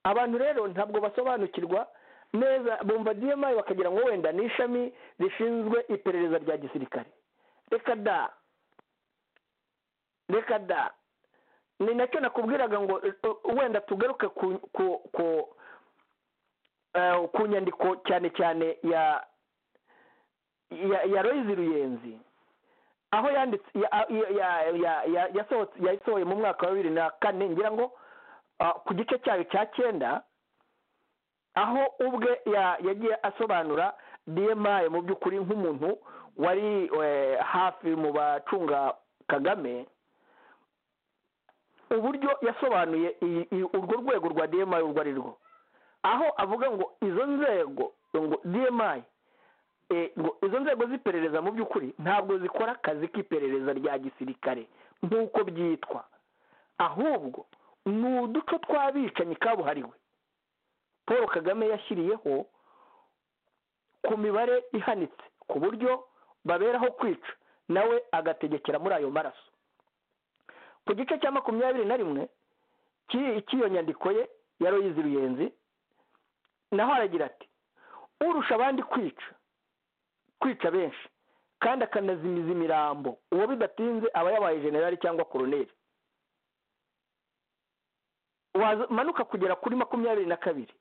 abantu rero ntabwo basobanukirwa neza bumva diyamayi bakagira ngo wenda ni ishami rishinzwe iperereza rya gisirikare reka da reka da ni nacyo nakubwiraga ngo wenda tugaruke ku ku ku ku nyandiko cyane cyane ya ya royizi ruyenzi aho yanditse yasohoye mu mwaka wa bibiri na kane ngira ngo ku gice cyayo cya cyenda aho ubwe yagiye asobanura diyemaye mu by'ukuri nk'umuntu wari hafi mu bacunga kagame uburyo yasobanuye urwo rwego rwa diyemaye urwo ari rwo aho avuga ngo izo nzego ngo diyemaye izo nzego z'iperereza mu by'ukuri ntabwo zikora akazi k'iperereza rya gisirikare nk'uko byitwa ahubwo ni uduco tw'abicanyi kabuhariwe paul kagame yashyiriyeho ku mibare ihanitse ku buryo baberaho kwica nawe agategekera muri ayo maraso ku gice cya makumyabiri na rimwe cy'iyo nyandiko ye ya royizi ruyenzi naho aragira ati urusha abandi kwica kwica benshi kandi akanazimiza imirambo uwo bidatinze aba yabaye generali cyangwa koroneri manuka kugera kuri makumyabiri na kabiri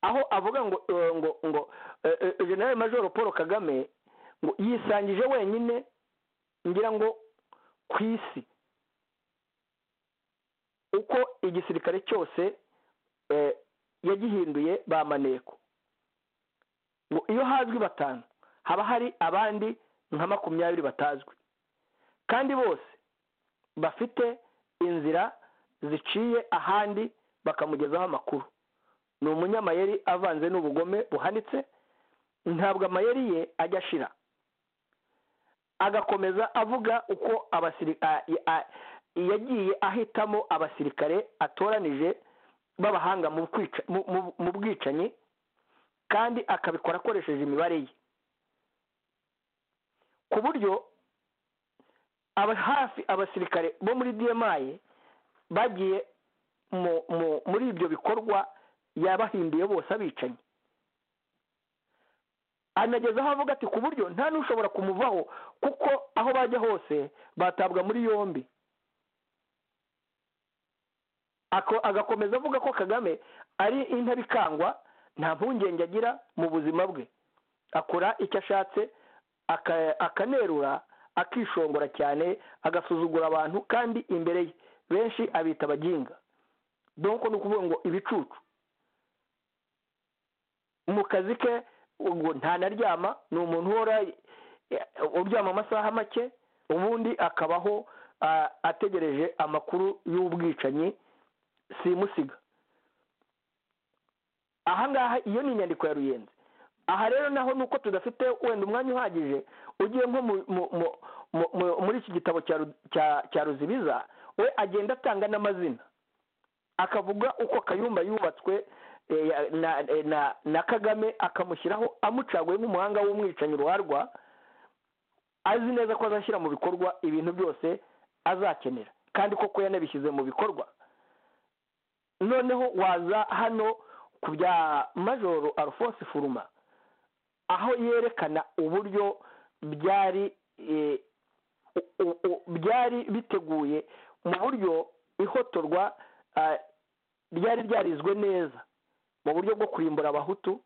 aho avuga ngo ngo ngo generali majoro paul kagame ngo yisangije wenyine ngira ngo ku isi uko igisirikare cyose yagihinduye ba maneko ngo iyo hazwi batanu haba hari abandi nka makumyabiri batazwi kandi bose bafite inzira ziciye ahandi bakamugezaho amakuru ni umunyamayeri avanze n'ubugome buhanitse ntabwo amayeri ye ajya ashira agakomeza avuga uko yagiye ahitamo abasirikare atoranije b'abahanga mu bwicanyi kandi akabikora akoresheje imibare ye ku buryo hafi abasirikare bo muri diyemaye bagiye muri ibyo bikorwa yabahinduye bose abicanyi anagezaho avuga ati ku buryo nta n'ushobora kumuvaho kuko aho bajya hose batabwa muri yombi agakomeza avuga ko kagame ari intabikangwa nta mpungenge agira mu buzima bwe akora icyo ashatse akanerura akishongora cyane agasuzugura abantu kandi imbere ye benshi abita abaginga donko ni ukuvuga ngo ibicucu mu kazi ke ubwo ntanaryama ni umuntu uhora uryama amasaha make ubundi akabaho ategereje amakuru y'ubwicanyi simusiga ahangaha iyo ni inyandiko ya ruyenzi aha rero naho ni uko tudafite wenda umwanya uhagije ugiye nko muri iki gitabo cya ruzibiza we agenda atanga n'amazina akavuga uko kayumba yubatswe na kagame akamushyiraho amucaguye nk'umuhanga w'umwicanyi ruharwa azi neza ko azashyira mu bikorwa ibintu byose azakenera kandi koko yanabishyize mu bikorwa noneho waza hano ku bya majoro alphonse furuma aho yerekana uburyo byari byari biteguye mu buryo ihotorwa ryari ryarizwe neza mu buryo bwo kurimbura abahutu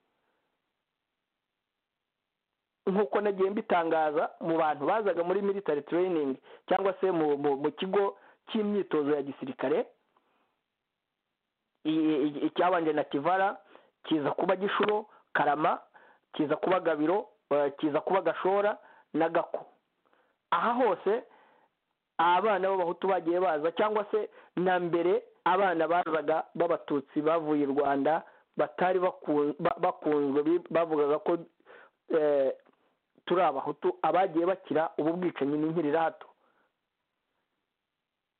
nk'uko nagiye mbitangaza mu bantu bazaga muri military training cyangwa se mu kigo cy'imyitozo ya gisirikare icyabanje na kivara kiza kuba gishuro karama kiza kuba gabiro kiza kuba gashora na gako aha hose abana b'abahutu bagiye baza cyangwa se na mbere abana bazaga b'abatutsi bavuye i rwanda batari bakunzwe bavugaga ko turi abahutu abagiye bakira ubu bwicanyi ni nkirirato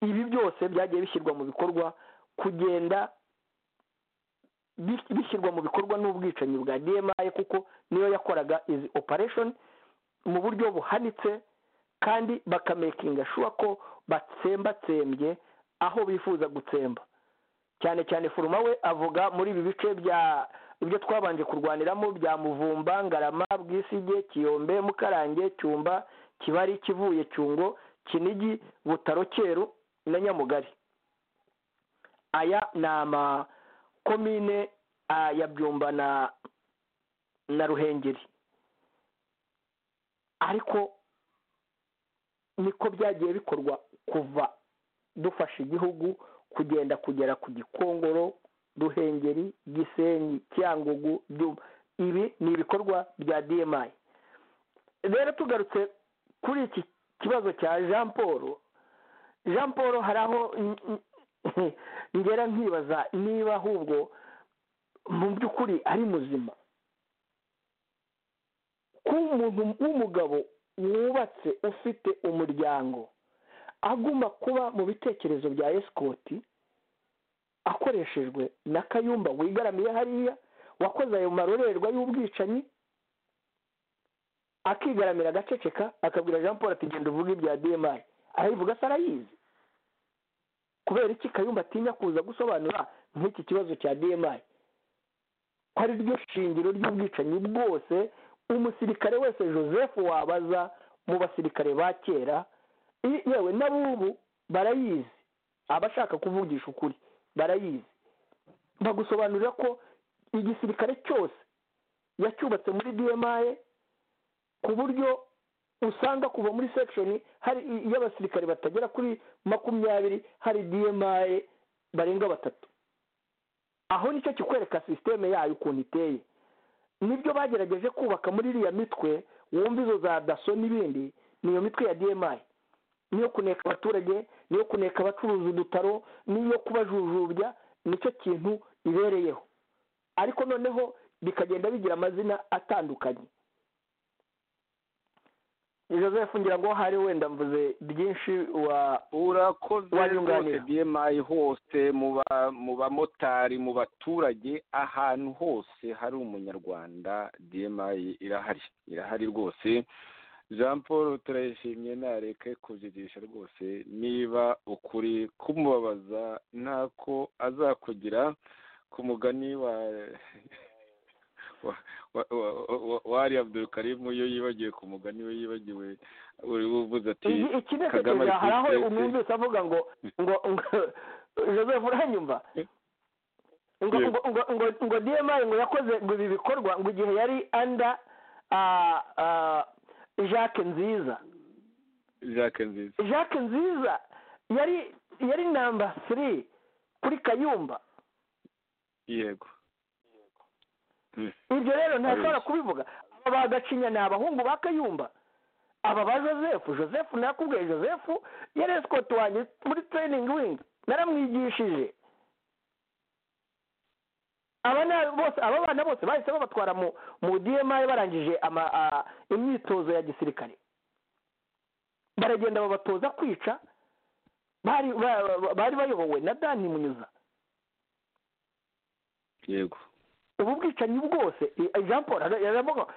ibi byose byagiye bishyirwa mu bikorwa kugenda bishyirwa mu bikorwa n'ubwicanyi bwa dma kuko niyo yakoraga izi operation mu buryo buhanitse kandi bakamekinga shuwa ko batsembatsembye aho bifuza gutsemba cyane cyane furuma we avuga muri ibi bice bya ibyo twabanje kurwaniramo bya muvumba ngarama bwisige kiyombe mukarange cyumba kibari kivuye cyungo kinigi butaro cyeru na nyamugari aya ni amakomine ah, ya byumba na na ruhengeri ariko niko byagiye bikorwa kuva dufasha igihugu kugenda kugera ku gikongoro ruhengeri gisenyi cyangugu Byumba. ibi ni ibikorwa bya dmi rero tugarutse kuri iki kibazo cya jean paul jean paul hari aho ngera nkibaza niba ahubwo mu by'ukuri ari muzima kuba umuntu w'umugabo wubatse ufite umuryango agomba kuba mu bitekerezo bya esikoti akoreshejwe na kayumba wigaramiye hariya wakoze ayo marorerwa y'ubwicanyi akigaramira agaceceka akabwira jean paul ati genda uvuge ibya dmi arayivuga se arayizi kubera iki kayumba atinya kuza gusobanura nk'iki kibazo cya dmi ko ari ryo shingiro ry'ubwicanyi bwose umusirikare wese joseph wabaza mu basirikare ba kera i- yewe n'abubu barayizi abashaka kuvugisha ukuri barayizi bagusobanurira ko igisirikare cyose yacyubatse muri dmi ku buryo usanga kuva muri section hari i- y'abasirikare batagera kuri makumyabiri hari dmi barenga batatu aho nicyo kikwereka sisiteme yayo ukuntu iteye nibyo bagerageje kubaka muri iriya mitwe wumva izo za daso n'ibindi niyo mitwe ya dmi niyo kuneka abaturage niyo kuneka abacuruza udutaro niyo kubajujubya nicyo kintu ibereyeho ariko noneho bikagenda bigira amazina atandukanye joseph ngira ngo hari wenda mvuze byinshi wa urakoze Wanyunganira. rwose bmi hose mu ba- mu bamotari mu baturage ahantu hose hari umunyarwanda bmi irahari irahari rwose jean paul turayishimye ntareke kubyigisha rwose niba ukuri kumubabaza ntako azakugira ku mugani wa wa- wa- wa- wa- wari abdul karimu iyo yibagiwe ku mugani we yibagiwe uri buvuze ati iki iki Kagame ntekerezo ari hari aho president. umwumvise avuga ngo ngo ngo joseph uranyumva ngo Yes. ngo ngo ngo ngo dmi ngo yakoze ngo ibi bikorwa ngo igihe yari anda jacques nziza jacques nziza jacques nziza yari yari namba firi kuri kayumba yego ibyo rero ntashobora Abeshya. kubivuga aba ba gacinya ni abahungu ba kayumba aba ba joseph joseph nakubwiye joseph yari esikoti wanjye muri training wing naramwigishije aba na- bose aba bana bose bahise babatwara mu mu dmi barangije ama- a- imyitozo ya gisirikare baragenda babatoza kwica bari ba- ba- bari bayobowe na dani munyuza yego ubu bwicanyi bwose i- jean paul ara- aravuga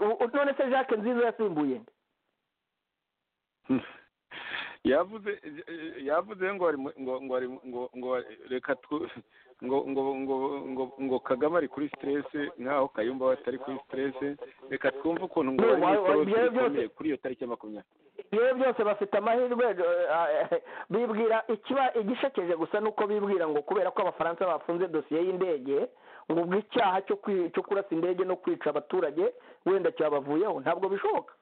ngo, none se jacques nziza yasimbuye nde yavuze yavuze ngo ari mu- ngo ngo ari mu- ngo ngo reka twu ngo ngo ngo ngo ngo kagame ari kuri stress nkaho kayumba we atari kuri stress reka twumve ukuntu ngo No, bari mu wa- wa- ikorosi ibyo byose- rikomeye kuri iyo tariki ya makumyabiri rero byose bafite amahirwe eh, eh, bibwira ikiba igishekeje gusa ni uko bibwira ngo kubera ko abafaransa bafunze dosiye y'indege ngo ubwo icyaha cyo kwi- cyo kurasa indege no kwica abaturage wenda cyabavuyeho ntabwo bishoboka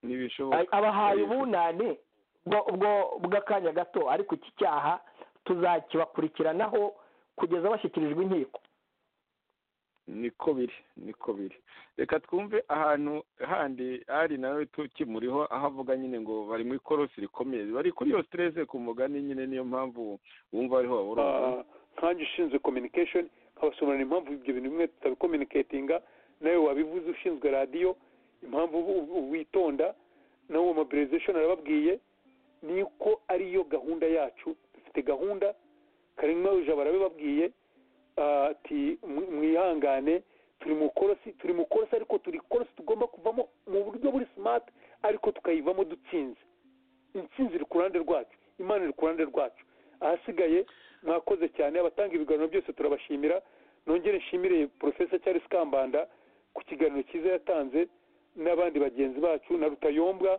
ntibishoboka abahaye Ariko- ubunane bwo- bwo- bw'akanya gato ariko iki cyaha tuzakibakurikiranaho kugeza bashyikirijwe inkiko niko biri niko biri reka twumve ahantu handi ari nawe tukimuriho aho avuga nyine ngo bari mu ikorosi rikomeye bari kuri iyo stress ku mugani nyine niyo mpamvu wumva ariho babura Ah, nkanjye ushinzwe communication nkabasobanurira impamvu ibyo bintu bimwe tutabikominiketinga nawe wabivuze ushinzwe radiyo impamvu ubu- ubu witonda nawe uwo mobilization arababwiye ni uko ariyo gahunda yacu dufite gahunda karemwa ijabo arabibabwiye ah, ati "Mwi- mwihangane turi mu korosi turi mu korosi ariko turi korosi tugomba kuvamo mu buryo buri smart ariko tukayivamo dutsinze intsinzi iri ku ruhande rwacu imana iri ku ruhande rwacu ahasigaye mwakoze cyane abatanga ibiganiro byose turabashimira nongere nshimire porofesa Charles kambanda ku kiganiro cyiza yatanze n'abandi bagenzi bacu na rutayombwa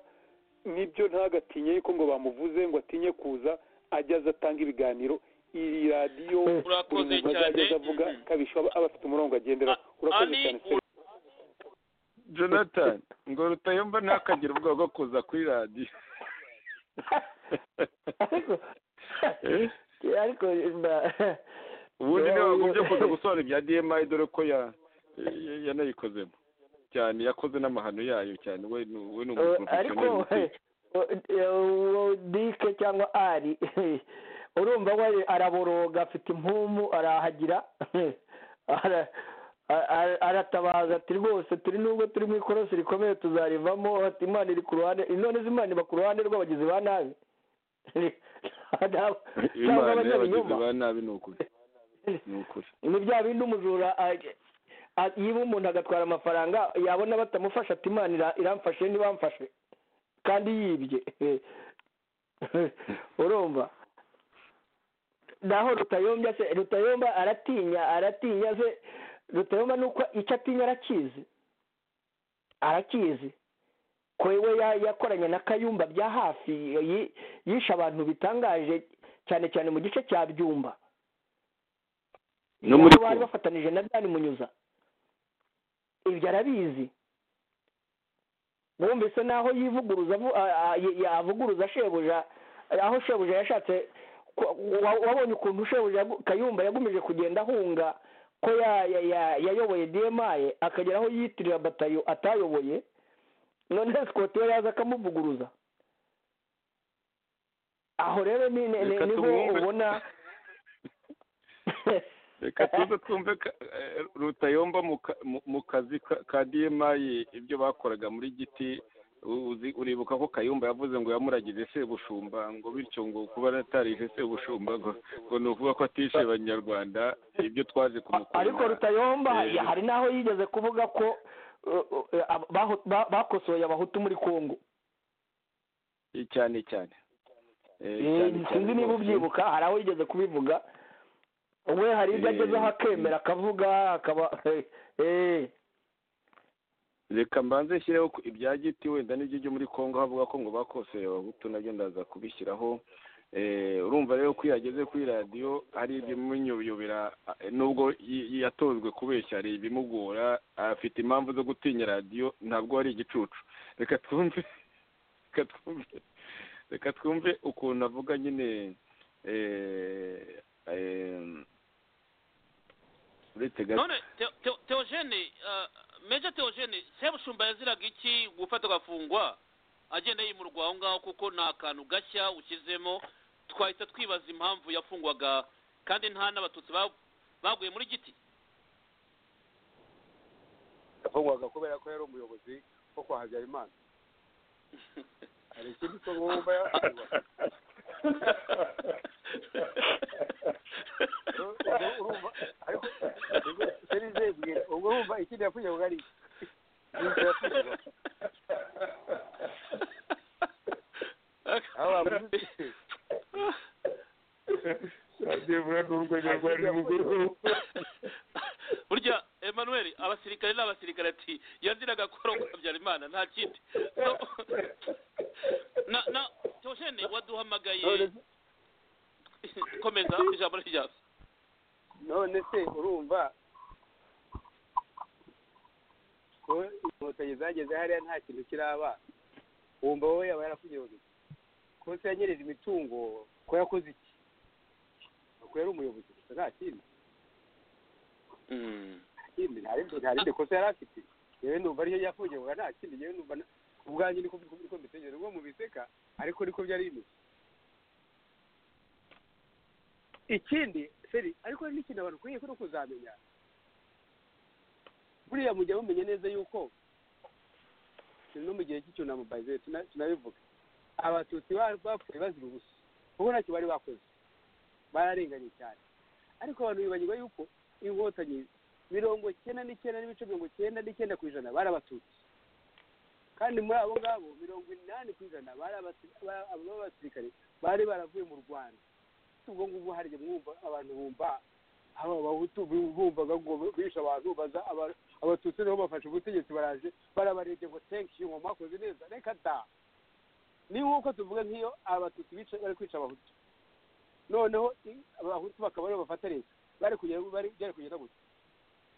nibyo ntagatinye yuko ngo bamuvuze ngo atinye kuza ajya aza atanga ibiganiro iyi radiyo Urakoze buri muntu cyane. azajya aza avuga Mhm. kabisha aba aba afite umurongo agendera A- urakoze Ani- cyane se jonathan ngo rutayomba ntakagira ubwoba bwo kuza kuri radiyo ariko Eh? ariko mba- ubundi niba wagombye kuza gusobanura ibya dma dore ko ya- ya- yanayikozemo cyane yakoze n'amahano yayo cyane we ni we ni Eh, ariko umuporofesiyoneri eh, mutwe. eh, uwo dike cyangwa ari urumva we araboroga afite impumu arahagira Ara- a- a- aratabaza ati rwose turi nubwo turi mu ikorosi rikomeye tuzarivamo ati imana iri ku ruhande none se imana iba ku ruhande rw'abagizi ba nabi cyangwa imana y'abagizi abanyabinyoma ba nabi ni ukuri ni ukuri ni bya bindi umujura a- a- yiba umuntu agatwara amafaranga yabona batamufasha ati imana ira- iramfashe ntibamfashe kandi yibye urumva naho rutayombya se rutayomba aratinya aratinya se rutayomba ni uko icyo atinya arakizi arakizi ko we ya- yakoranye na kayumba bya hafi yi- yishe abantu bitangaje cyane cyane mu gice cya byumba no muri aho bari kumwe bafatanije na byani munyuza ibyo arabizi mwumvise n'aho yivuguruza avu- a- a- y- yavuguruza shebuja aho shebuja yashatse ko- wa- wabonye ukuntu shebuja yagu- kayumba yagumije kugenda ahunga ko ya- ya- ya- yayoboye demaye akagera aho yiyitirira batayo atayoboye none sikoti we yaza akamuvuguruza aho rero ni- ni- ni- Reka niho tumwumve. ubona reka tuze twumve ka- eh, rutayomba mu ka- mu- mu kazi ka- ka dma ibyo bakoraga muri giti U- uzi- uribuka ko kayumba yavuze ngo yamuragije sebushumba ngo bityo ngo kuba atarije sebushumba ngo ngo ni ukuvuga ko atishe abanyarwanda ibyo twaje kumukunda ariko rutayomba Eh, hari n'aho yigeze kuvuga ko uh, uh, ab- baho- ba- bakosoye abahutu muri kongo cyane cyane Eh, cyane Eh, sinzi cyane niba rwose. ubyibuka hari aho yigeze kubivuga we hari ibyo Eh, agezeho akemera akavuga akaba eh, reka mbanze nshyireho ku- ibya giti wenda n'ibyo byo muri congo havuga ko ngo bakoseye abahutu nabyo ndaza kubishyiraho Eh, urumva rero ko iyo ageze kuri radiyo hari ibimunyobera eh, nubwo yi- yi- yatojwe kubeshya hari ibimugora afite impamvu zo gutinya radiyo ntabwo ari igicucu reka twumve reka twumve reka twumve ukuntu avuga nyine eh, eh, uretse gato none Theo- Theo- theogene eh, meja theogene sebushumba yaziraga iki gufata agafungwa agenda yimurwa aho ngaho kuko ni akantu gashya ushyizemo twahita twibaza impamvu yafungwaga kandi nta n'abatutsi ba- baguye muri giti yafungwaga kubera ko yari umuyobozi wo kwa habyarimana hari ikindi cyo wumva yafungwa urumva ariko seri zebwe ubwo wumva ikindi yafungwaga ari iki? Ni iki yafungwaga aho bamwise burya emmanuel abasirikare ni abasirikare ati yaziraga gukora ngo habyarimana nta kindi So- na na theogene waduhamagaye komeza ijambo ryawe none se urumva ko inkotanyi zageze hariya nta kintu kiraba wumva wowe yaba yarakuyoboye ko se yanyereje imitungo ko yakoze iki ko yari umuyobozi gusa nta kindi nta kindi nta rindi nta rindi kosa yari afite yewe numva ariyo yafungirwaga nta kindi yewe numva na- ubwanjye niko niko mbitekereza ubwo mubiseka ariko niko byari bimeze ikindi seri ariko hari n'ikintu abantu ukwiye ko no kuzamenya buriya mujya mumenya neza yuko no mu gihe cy'icyunamo bayize tunabivuga abatutsi ba- bapfuye bazira ubusa kuko ntacyo bari bakoze bararenganye cyane ariko abantu bibagirwa yuko inkotanyi mirongo cyenda n'icyenda n'ibice mirongo cyenda n'icyenda ku ijana bari abatutsi kandi muri abo ngabo mirongo inani ku ijana bari abasi- ba- aba b'abasirikare bari baravuye mu rwanda ubwo ngubwo hariya mwumva abantu bumva aba abahutu bumvaga ngo bishe abantu baza aba- abatutsi niho bafashe ubutegetsi baraje barabarebye ngo tenki ngo mwakoze neza reka da ni nk'uko tuvuga nk'iyo abatutsi bica bari kwica abahutu noneho i- abahutu bakaba aribo bafata leta bari kugenda bari byari kugenda gutya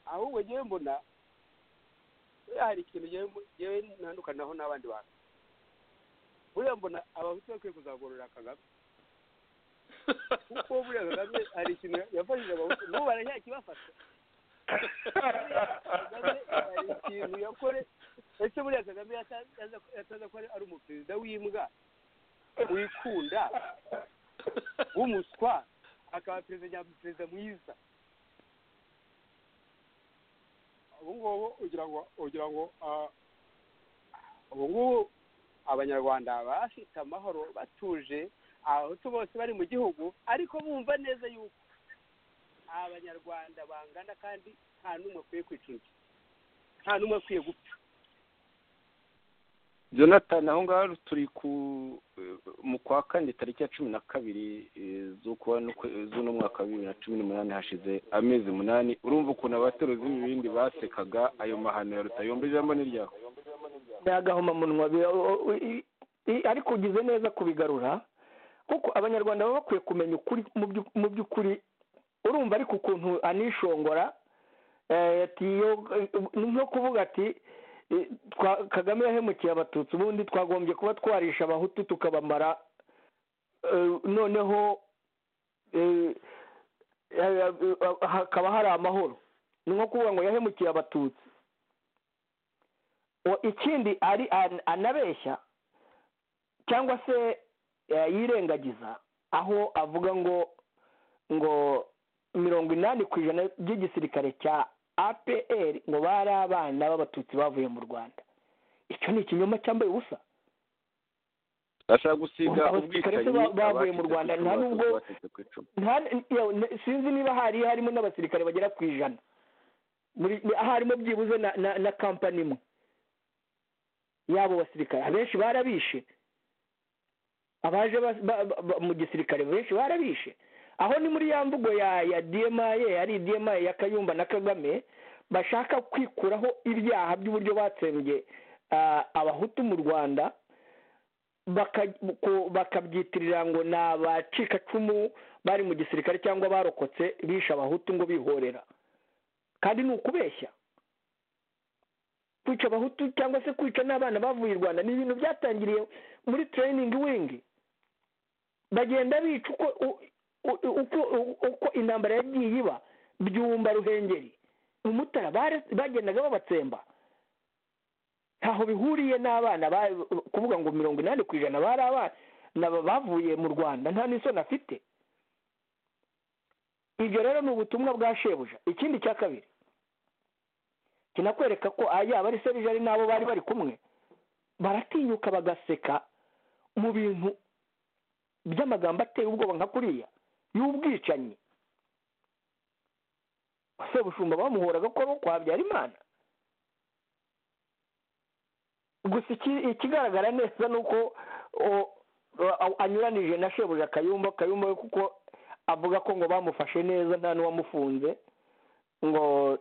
ahubwo ngewe mbona hari ikintu ngewe mbo- ngewe ntandukanaho n'abandi bantu buriya mbona abahutu bakwiye kuzagorora kagame kuko buriya kagame hari ikintu yafashije abahutu n'ubu baracyakibafasha kagame hari ikintu yakore ese buriya kagame yataza ko ari umuperezida w'imbwa wikunda w'umuswa akaba perezida nyaperezida mwiza ubu ngubu ugira ngo ugira ngo ah, ubu ngubu abanyarwanda bafite amahoro batuje abahutu bose bari mu gihugu ariko bumva neza yuko abanyarwanda bangana kandi nta n'umwe akwiye kwica undi nta n'umwe akwiye gupfa jonathan aho ngaho turi ku mu kwa kane tariki ya cumi na kabiri eh, z'ukwa n'ukwe- z'uno mwaka wa bibiri na cumi n'umunani hashize amezi umunani urumva ukuntu abateruzi b'ibibindi basekaga ayo mahano ya rutayomba ijambo ni ryawe agahomamunwa bi- o- o- i- i- ariko ugize neza kubigarura kuko abanyarwanda baba bakwiye kumenya ukuri mu byu- mu by'ukuri urumva ariko ukuntu anishongora eh, ati iyo- ni nko kuvuga ati eh, twa- kagame yahemukiye abatutsi ubundi twagombye kuba twarisha abahutu tukabamara eh, noneho eh, eh, eh, hakaba hari amahoro ni nko kuvuga ngo yahemukiye abatutsi O- ikindi ari an- anabeshya cyangwa se eh, yirengagiza aho avuga ngo ngo mirongo inani ku ijana by'igisirikare cya apr ngo bari abana b'abatutsi bavuye mu rwanda icyo ni ikinyoma cyambaye ubusa bashaka gusiga Abasirikare ubwicanyi ba- bavuye abacitse mu ku Rwanda, icumu, nta nubwo- abatutsi bacitse ku icumu. Nta- yewe, ne- sinzi niba hari harimo n'abasirikare bagera ku ijana Muri- ni- harimo byibuze na na, na kampani imwe y'abo basirikare abenshi barabishe abaje bas- ba- ba- ba- mu gisirikare benshi barabishe aho ni muri ya mvugo ya ya dma yari dma ya kayumba na kagame bashaka kwikuraho ibyaha by'uburyo batsembye ah, abahutu mu rwanda baka- ko- bakabyitirira ngo ni abacikacumu bari mu gisirikare cyangwa barokotse bishe abahutu ngo bihorera kandi ni ukubeshya kwica abahutu cyangwa se kwica n'abana bavuye i rwanda ni ibintu byatangiriye muri tereyiningi wingi bagenda bica uko u- u- uko- u- uko intambara yagiye iba byumba ruhengeri mu mutara bare- bagendaga babatsemba ntaho bihuriye n'abana ba- kuvuga ngo mirongo inani ku ijana bari abana bavuye mu rwanda nta n'isoni afite ibyo rero ni ubutumwa bwa shebuja ikindi cya kabiri kinakwereka ko ah, yaba ari serije ari n'abo bari bari kumwe baratinyuka bagaseka mu bintu by'amagambo ateye ubwoba nka kuriya y'ubwicanyi sebushumba bamuhoraga ko ari ukwa Habyarimana gusa iki- ikigaragara neza ni uko o- o- anyuranije na shebuja kayumba kayumba we kuko avuga ko ngo bamufashe neza nta n'uwamufunze ngo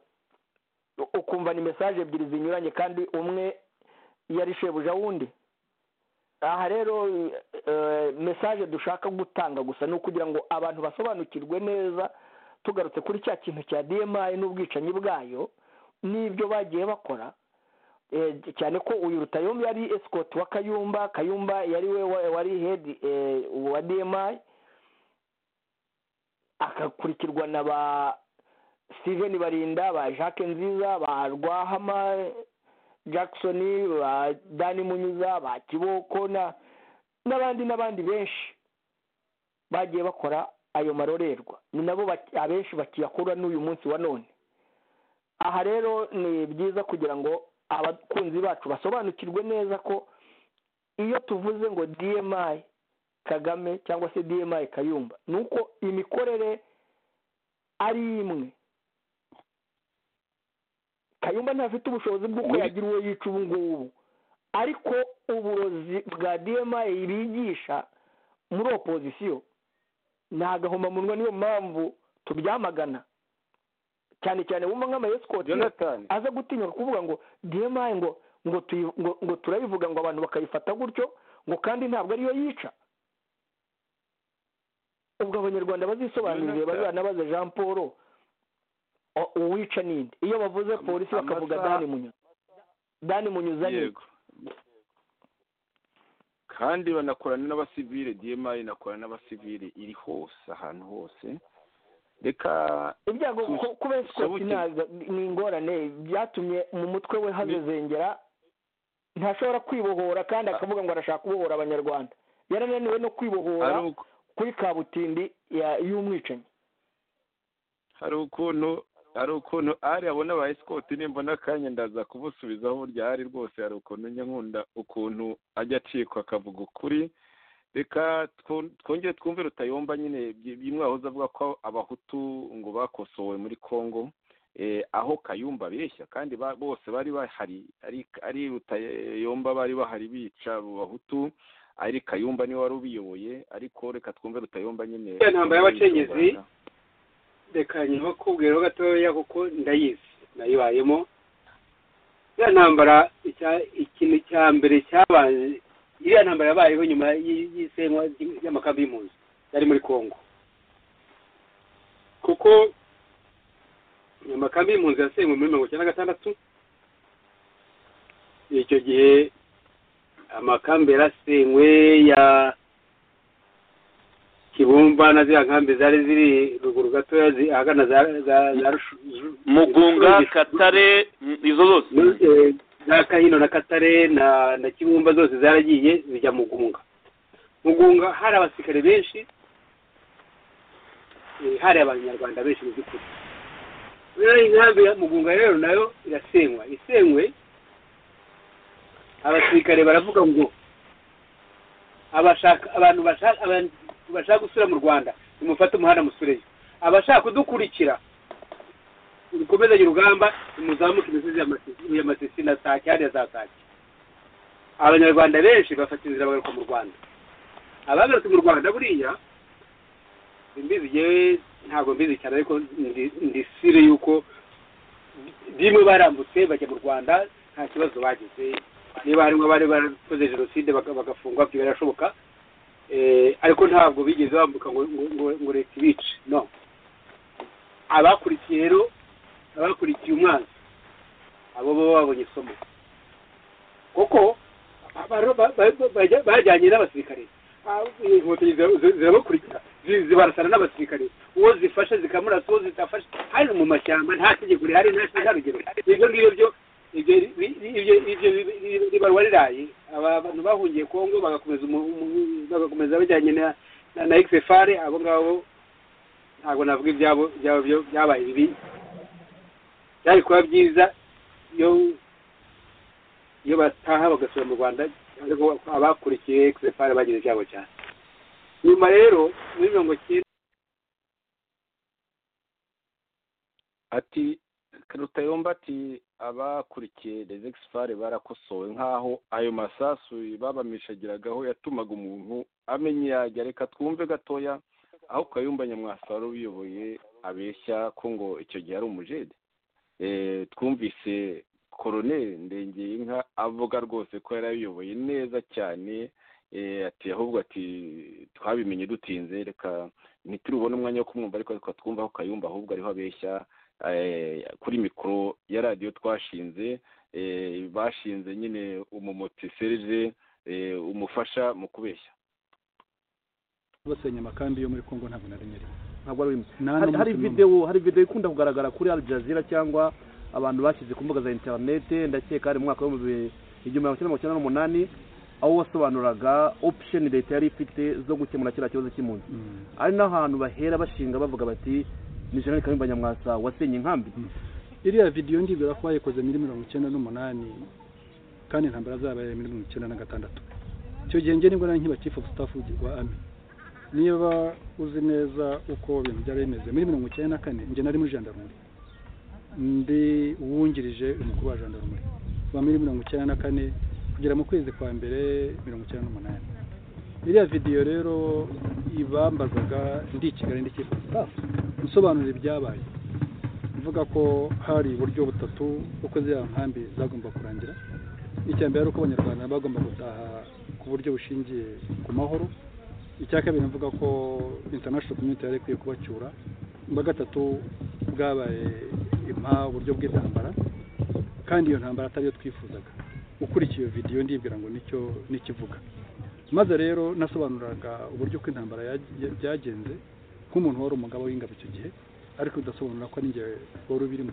ukumva ni mesaje ebyiri zinyuranye kandi umwe yari shebuja wundi aha rero eh, mesaje dushaka gutanga gusa ni ukugira ngo abantu basobanukirwe neza tugarutse kuri cya kintu cya dmi n'ubwicanyi bwayo n'ibyo bagiye bakora eh, cyane ko uyu rutayombi yari esikoti wa kayumba kayumba yari we wa- wari hedi eh, wa dmi agakurikirwa na ba steven barinda ba jacques nziza ba rwahama jackson ba dani munyuza ba kiboko na n'abandi n'abandi benshi bagiye bakora ayo marorerwa ni nabo bak- abenshi bakiyakura n'uyu munsi wa none aha rero ni byiza kugira ngo abakunzi bacu basobanukirwe neza ko iyo tuvuze ngo dmi kagame cyangwa se dmi kayumba ni uko imikorere ari imwe kayumba ntafite ubushobozi bw'uko Muri- yagira uwo yica ubu ngubu ariko uburozi bwa dmi bigisha muri opozisiyo ni agahomamunwa niyo mpamvu tubyamagana cyane cyane wumva nk'amayesikoti jonathan aza gutinyuka kuvuga ngo demayi ngo ngo tuyi- ngo- ngo turayivuga ngo abantu bakayifata gutyo ngo kandi ntabwo ariyo yica ubwo abanyarwanda bazisobanurire Jonathan. bazanabaze jean paul o- uwica ninde iyo bavuze Am- polisi bakavuga amasaha- dani munyuza dani munyuza ni yego kandi banakorana n'abasivile dma inakorana n'abasivile iri hose ahantu hose reka ibyago Sus- ku- kuba esikoti subuti- ntaza- ni ingorane byatumye mu mutwe we hazezengera ntashobora kwibohora kandi akavuga ngo arashaka kubohora abanyarwanda yarananiwe no kwibohora hari uko- kuri kabutindi ya- y'umwicanyi hari ukuntu hari ukuntu ari abona ba esikoti nimbona akanya ndaza kubusubizaho burya ari rwose hari ukuntu njya nkunda ukuntu ajya acikwa akavuga ukuri reka twu- twongere twumve rutayomba nyine byi- bimwe wahoze avuga ko abahutu ngo bakosowe muri congo eh, aho kayumba abeshya kandi ba- bose bari bahari ari- ari rutayomba bari bahari bica abo bahutu ari kayumba niwe wari ubiyoboye ariko reka twumve rutayomba nyine Ya ntambara y'abacengezi, reka nyibakubwira ho gatoya kuko ndayizi nayibayemo ya ntambara icya- ikintu cya mbere cyabanje iriya ntambara yabayeho nyuma y'i- y'isenywa ry- ry'amakambi y'impunzi yari muri congo kuko amakambi y'impunzi yasenywe muri mirongo icyenda na gatandatu icyo gihe amakambi yarasenywe ya kibumba na ziriya nkambi zari ziri ruguru gatoya zi- ahagana za za- za Rushu- Ru- mugunga Rugisha- katare m- izo zose Eh, za kahino na katare na na kibumba zose zaragiye zijya mugunga mugunga hari abasirikare benshi eh, hari abanyarwanda benshi mu by'ukuri rero inkambi ya mugunga rero nayo irasenywa isenywe abasirikare baravuga ngo abashaka abantu bashaka abantu bashaka gusura mu rwanda nimufate umuhanda musureyo abashaka kudukurikira dukomezanye urugamba muzamuke imisozi ya Masi- ya masisi na sake hariya za sake abanyarwanda benshi bafata inzira bagaruka mu rwanda abagarutse mu rwanda buriya imbizi yewe ntabwo mbizi cyane ariko ndi- ndi sire y'uko bimwe barambutse bajya mu rwanda nta kibazo bagize niba harimo abari barakoze jenoside baka- bagafungwa ibyo birashoboka Eh, ariko ntabwo bigeze bambuka ngo ngo- ngo- ngo leta ibice no abakurikiye rero abakurikiye umwanzi abo baba babonye isomo kuko ba- ba- ba- bajya- bajyanye n'abasirikare Ah, inkotanyi zira- zi- zirabakurikira zi- zibarasana n'abasirikare uwo zifashe zikamurasa uwo zitafashe hari mu mashyamba nta tegeko rihari nta nta rugero ibyo ngibyo byo ibyo bi- bi- ibyo- ibyo bi- bi- bibarwa riraye aba bantu bahungiye kongo bagakomeza umu- umu- bagakomeza bajyanye na na- na xfr abo ngabo ntabwo navuga ibyabo byabo byo- byabaye bibi byari kuba byiza iyo iyo bataha bagasura mu rwanda ariko abakurikiye xfr bagize ibyabo cyane nyuma rero muri mirongo icyenda ati rutayomba ati abakurikiye rezegisi barakosowe nk'aho ayo masasu babamishagiragaho yatumaga umuntu amenya yajya reka twumve gatoya aho kayumba nyamwasa wari ubiyoboye abeshya ko ngo icyo gihe ari umujede Eh, twumvise koroneri ndengeye inka avuga rwose ko yari abiyoboye neza cyane Eh, ati ahubwo ati twabimenye dutinze reka ntiturubone umwanya wo kumwumva ariko reka twumve aho kayumba ahubwo ariho abeshya eh, kuri mikoro ya radiyo twashinze eh, bashinze nyine umumoti serije eh, umufasha mu kubeshya basenya amakambi yo muri congo ntabwo nari nyiriwe ntabwo ari nta hari, hari n'umunsi n'umwe. videwo hari videwo ikunda kugaragara kuri Al Jazeera cyangwa abantu bashyize ku mbuga za interinete ndakeka hari mu mwaka w'ibihumbi igihumbi magana cyenda mirongo icyenda n'umunani aho wasobanuraga option leta yari ifite zo gukemura kiriya kibazo cy'impunzi Mm. ari n'ahantu bahera bashinga bavuga bati ni jenerali kayumba nyamwasa wasenye inkambi iriya videwo ndibwira ko bayikoze muri mirongo icyenda n'umunani kandi intambara zabaye muri mirongo icyenda na gatandatu icyo gihe njye nibwo nari nkiba chief of staff wa army niba uzi neza uko ibintu byari bimeze muri mirongo icyenda na kane njye nari muri jandarumuri ndi uwungirije umukuru wa jandarumuri kuva muri mirongo icyenda na kane kugera mu kwezi kwa mbere mirongo icyenda n'umunani iriya videwo rero ibambazaga ndi i kigali ndi chief of staff nsobanurira ibyabaye kuvuga ko hari uburyo butatu uko ziriya nkambi zagomba kurangira icya mbere ari uko abanyarwanda bagomba gutaha ku buryo bushingiye ku mahoro icya kabiri mvuga ko international community yari ikwiye kubacyura ubwa gatatu bwabaye impa uburyo bw'intambara kandi iyo ntambara atari yo twifuzaga ukurikiye iyo videwo ndibwira ngo nicyo n'ikivuga maze rero nasobanuraga uburyo uko intambara byagenze nk'umuntu wari umugabo w'ingabo icyo gihe ariko udasobanura ko n'ingihe wari ubirimo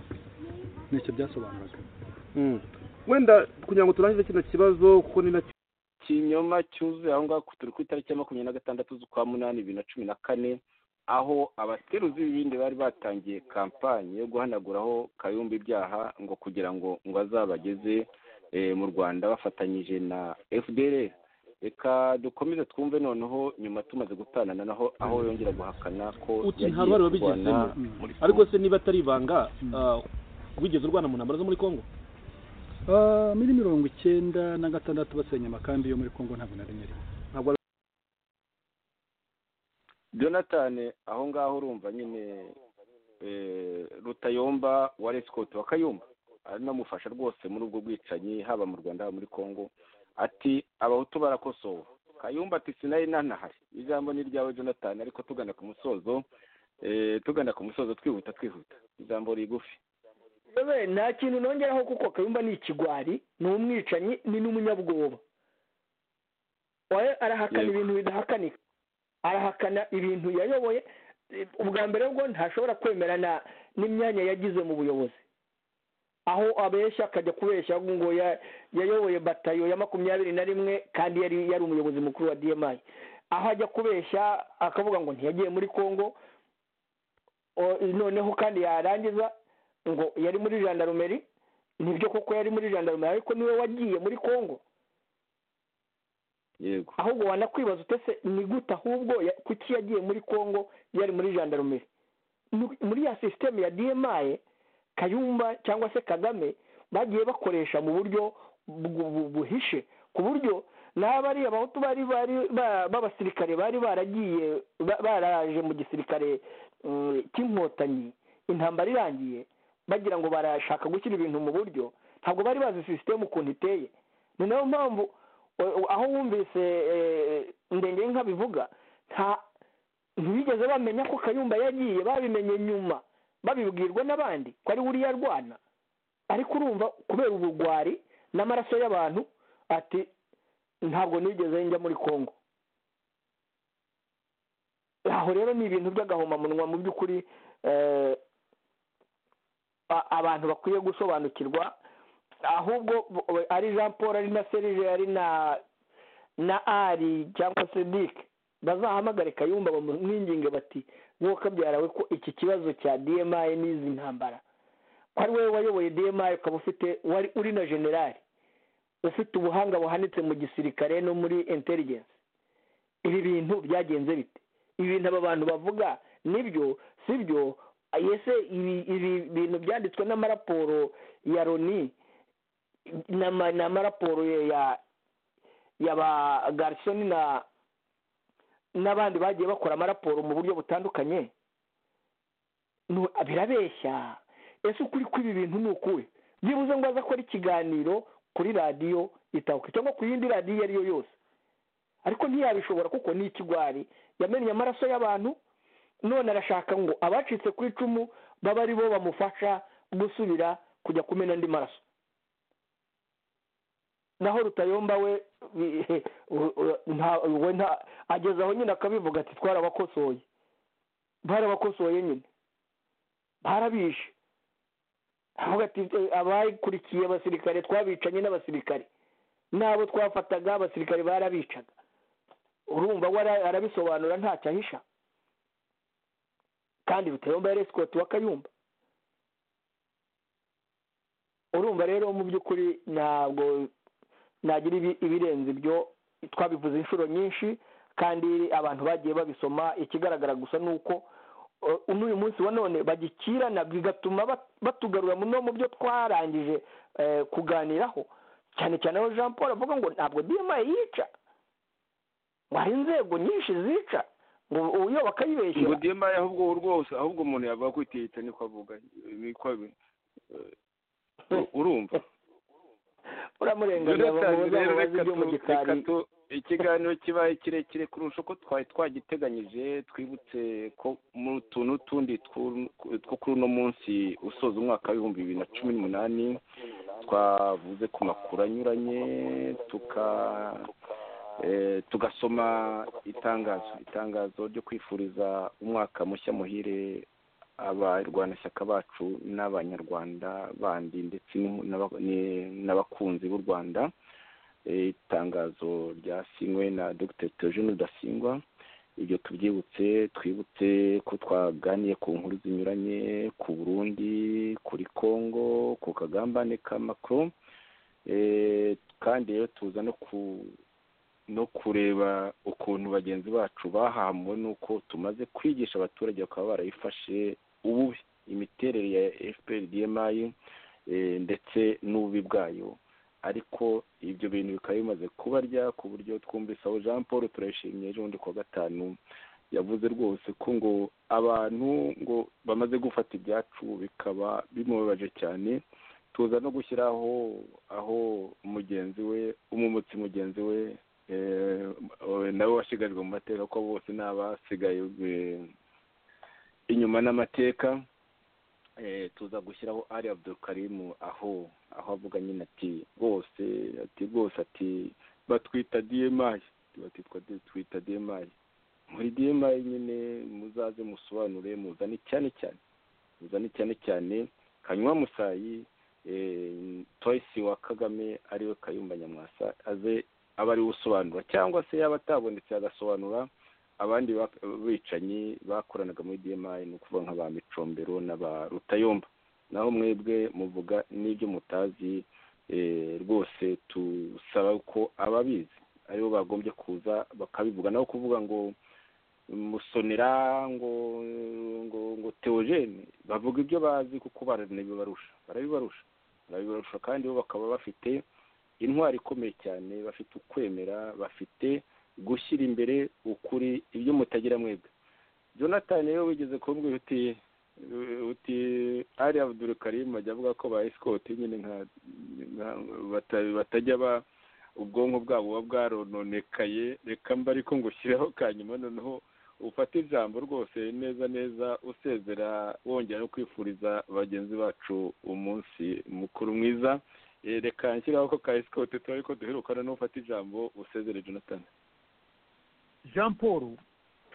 nicyo byasobanuraga wenda kugira ngo turangize kino kibazo kuko ni nacyo kinyoma cyuzuye aho ngaho turi ku itariki ya makumyabiri na gatandatu z'ukwa munani bibiri na cumi na kane aho abateruzi b'ibindi bari batangiye kampanye yo guhanaguraho kayumba ibyaha ngo kugira ngo ngo azabageze mu rwanda bafatanyije na fdr reka dukomeze twumve noneho nyuma tumaze gutanana naho aho yongera guhakana ko uti nta ruhare wabigizemo ariko se niba atari ibanga wigeze urwana mu ntambara zo muri congo muri mirongo icyenda na gatandatu basenya amakambi yo muri congo ntabwo na rimwe rimwe jonathan aho ngaho urumva nyine rutayomba wa resikoti wa kayumba anamufasha rwose muri ubwo bwicanyi haba mu rwanda haba muri congo ati abahutu barakosowe kayumba ati sinari nanahari ijambo ni ryawe jonathan ariko tugana ku musozo tugana ku musozo twihuta twihuta ijambo rigufi nta kintu nongeraho kuko kayumba ni ikigwari ni umwicanyi ni n'umunyabwoba arahakana ibintu bidahakanika arahakana ibintu yayoboye ubwa mbere bwo ntashobora kwemerana n'imyanya yagize mu buyobozi aho abeshya akajya kubeshya ngo yayoboye batayo ya makumyabiri na rimwe kandi yari yari umuyobozi mukuru wa diyemayi aho ajya kubeshya akavuga ngo ntiyagiye muri congo noneho kandi yarangiza ngo yari muri jandarumeri nibyo koko yari muri jandarumeri ariko niwe wagiye muri congo yego ahubwo wanakwibaza utese ni gute ahubwo kuki yagiye muri congo yari muri jandarumeri muri ya sisiteme ya diyemaye kayumba cyangwa se kagame bagiye bakoresha mu buryo buhishe ku buryo n'abari abahutu bari bari b'abasirikare bari baragiye baraje mu gisirikare cy'inkotanyi intambara irangiye bagira ngo barashaka gushyira ibintu mu buryo ntabwo bari bazi sisiteme ukuntu iteye ni nayo mpamvu aho wumvise ndengenka bivuga ntibigeze bamenya ko kayumba yagiye babimenye nyuma babibwirwa n'abandi ko ari uriya arwana ariko urumva kubera ubugwari n'amaraso y'abantu ati ntabwo nigeze njya muri congo aho rero ni ibintu by'agahomamunwa mu by'ukuri abantu bakwiye gusobanukirwa ahubwo ari jean paul ari na serije ari na na ari cyangwa se dike bazahamagare kayumba bamwinginge bati wowe kabyarawe ko iki kibazo cya dmi n'izi ntambara ko ari wowe wayoboye dmi ukaba ufite wari uri na generali ufite ubuhanga buhanitse mu gisirikare no muri intelligence ibi bintu byagenze bite ibi bintu aba bantu bavuga nibyo si byo ese ibi bintu byanditswe n'amaraporo ya loni n'amaraporo ya ya ba garisoni na n'abandi bagiye bakora amaraporo mu buryo butandukanye birabeshya ese ukuri kw'ibi bintu ni ukuwe byibuze ngo aze akore ikiganiro kuri radiyo itahuka cyangwa ku yindi radiyo iyo ari yo yose ariko ntiyabishobora kuko ni ikigwari yamennye amaraso y'abantu none arashaka ngo abacitse ku icumu babe ari bo bamufasha gusubira kujya kumena andi maraso naho rutayomba we ageze aho nyine akabivuga ati twarabakosoye barabakosoye nyine barabishe avuga ati abakurikiye abasirikare twabicanye n'abasirikare n'abo twafataga abasirikare barabicaga urumva we arabisobanura ntacyo ahisha kandi rutayomba yari esikoti wa kayumba urumva rero mu by'ukuri ntabwo nagira ibirenze ibyo twabivuze inshuro nyinshi kandi abantu bagiye babisoma ikigaragara gusa ni uko n'uyu munsi wa none bagikirana bigatuma batugarura mu byo twarangije kuganiraho cyane cyane aho jean paul avuga ngo ntabwo diyama yica ngo hari inzego nyinshi zica ngo uyoba akayibeshya ngo dembaye ahubwo rwose ahubwo umuntu yavuga ko itihita niko avuga niko abi- eh, urumva uramurenganira bamubaza rero bamubaza reka ibyo mu tu- gikari reka tu- ikiganiro kibaye kirekire kurusha uko twari twagiteganyije twibutse ko mu tuntu tundi twu- two kuri uno munsi usoza umwaka w'ibihumbi bibiri na cumi n'umunani twavuze ku makuru anyuranye tuka eh, tugasoma itangazo itangazo ryo kwifuriza umwaka mushya muhire abarwanashyaka bacu n'abanyarwanda bandi ndetse n'inku- n'aba- ni- n'abakunzi b'u rwanda Eh, itangazo ryasinywe na dr theogene rudasingwa ibyo tubyibutse twibutse ko twaganiye ku nkuru zinyuranye ku burundi kuri congo ku kagambane ka macron Eh, kandi rero tuza no ku no kureba ukuntu bagenzi bacu bahamuwe n'uko tumaze kwigisha abaturage bakaba barayifashe ububi imiterere ya fpr dmi eh, ndetse n'ububi bwayo ariko ibyo bintu bikaba bimaze kubarya ku buryo twumvise aho jean paul turayishimye ejo bundi kuwa gatanu yavuze rwose ko ngo abantu ngo bamaze gufata ibyacu bikaba bimubabaje cyane tuza no gushyiraho aho mugenzi we umumutsi mugenzi we eh, nawe washigajwe mu mateka ko bose ni abasigaye eh, inyuma n'amateka eh, tuza gushyiraho ari abdulkarimu aho aho avuga nyine ati rwose ati rwose ati batwita dmi batitwa twita dmi muri dmi nyine muzaze musobanure muzane cyane cyane muzane cyane cyane kanywa musayi eh, toyisi wa kagame ariwe kayumba nyamwasa aze aba ariwe usobanura cyangwa se yaba atabonetse agasobanura abandi bak- bicanyi bakoranaga muri dmi ni ukuvuga nk'aba micombero n'aba rutayomba naho mwebwe muvuga n'ibyo mutazi eh, rwose tusaba ko ababizi aribo bagombye kuza bakabivuga naho kuvuga ngo musonera ngo ngo ngo teogene bavuga ibyo bazi kuko baranabibarusha barabibarusha barabibarusha kandi bo bakaba bafite intwari ikomeye cyane bafite ukwemera bafite gushyira imbere ukuri ibyo mutagira mwebwe jonathan rero wigeze kumbwira uti uti ari abdul karim ajya avuga ko ba esikoti nyine nka nka- bata- batajya ba ubwonko bwabo buba bwarononekaye reka mba ariko ngushyireho kanyuma noneho ufate ijambo rwose neza neza usezera wongera no kwifuriza bagenzi bacu umunsi mukuru mwiza Eh, reka nshyiraho ko ka esikoti tuba ariko duherukana n'ufata ijambo usezere jonathan jean paul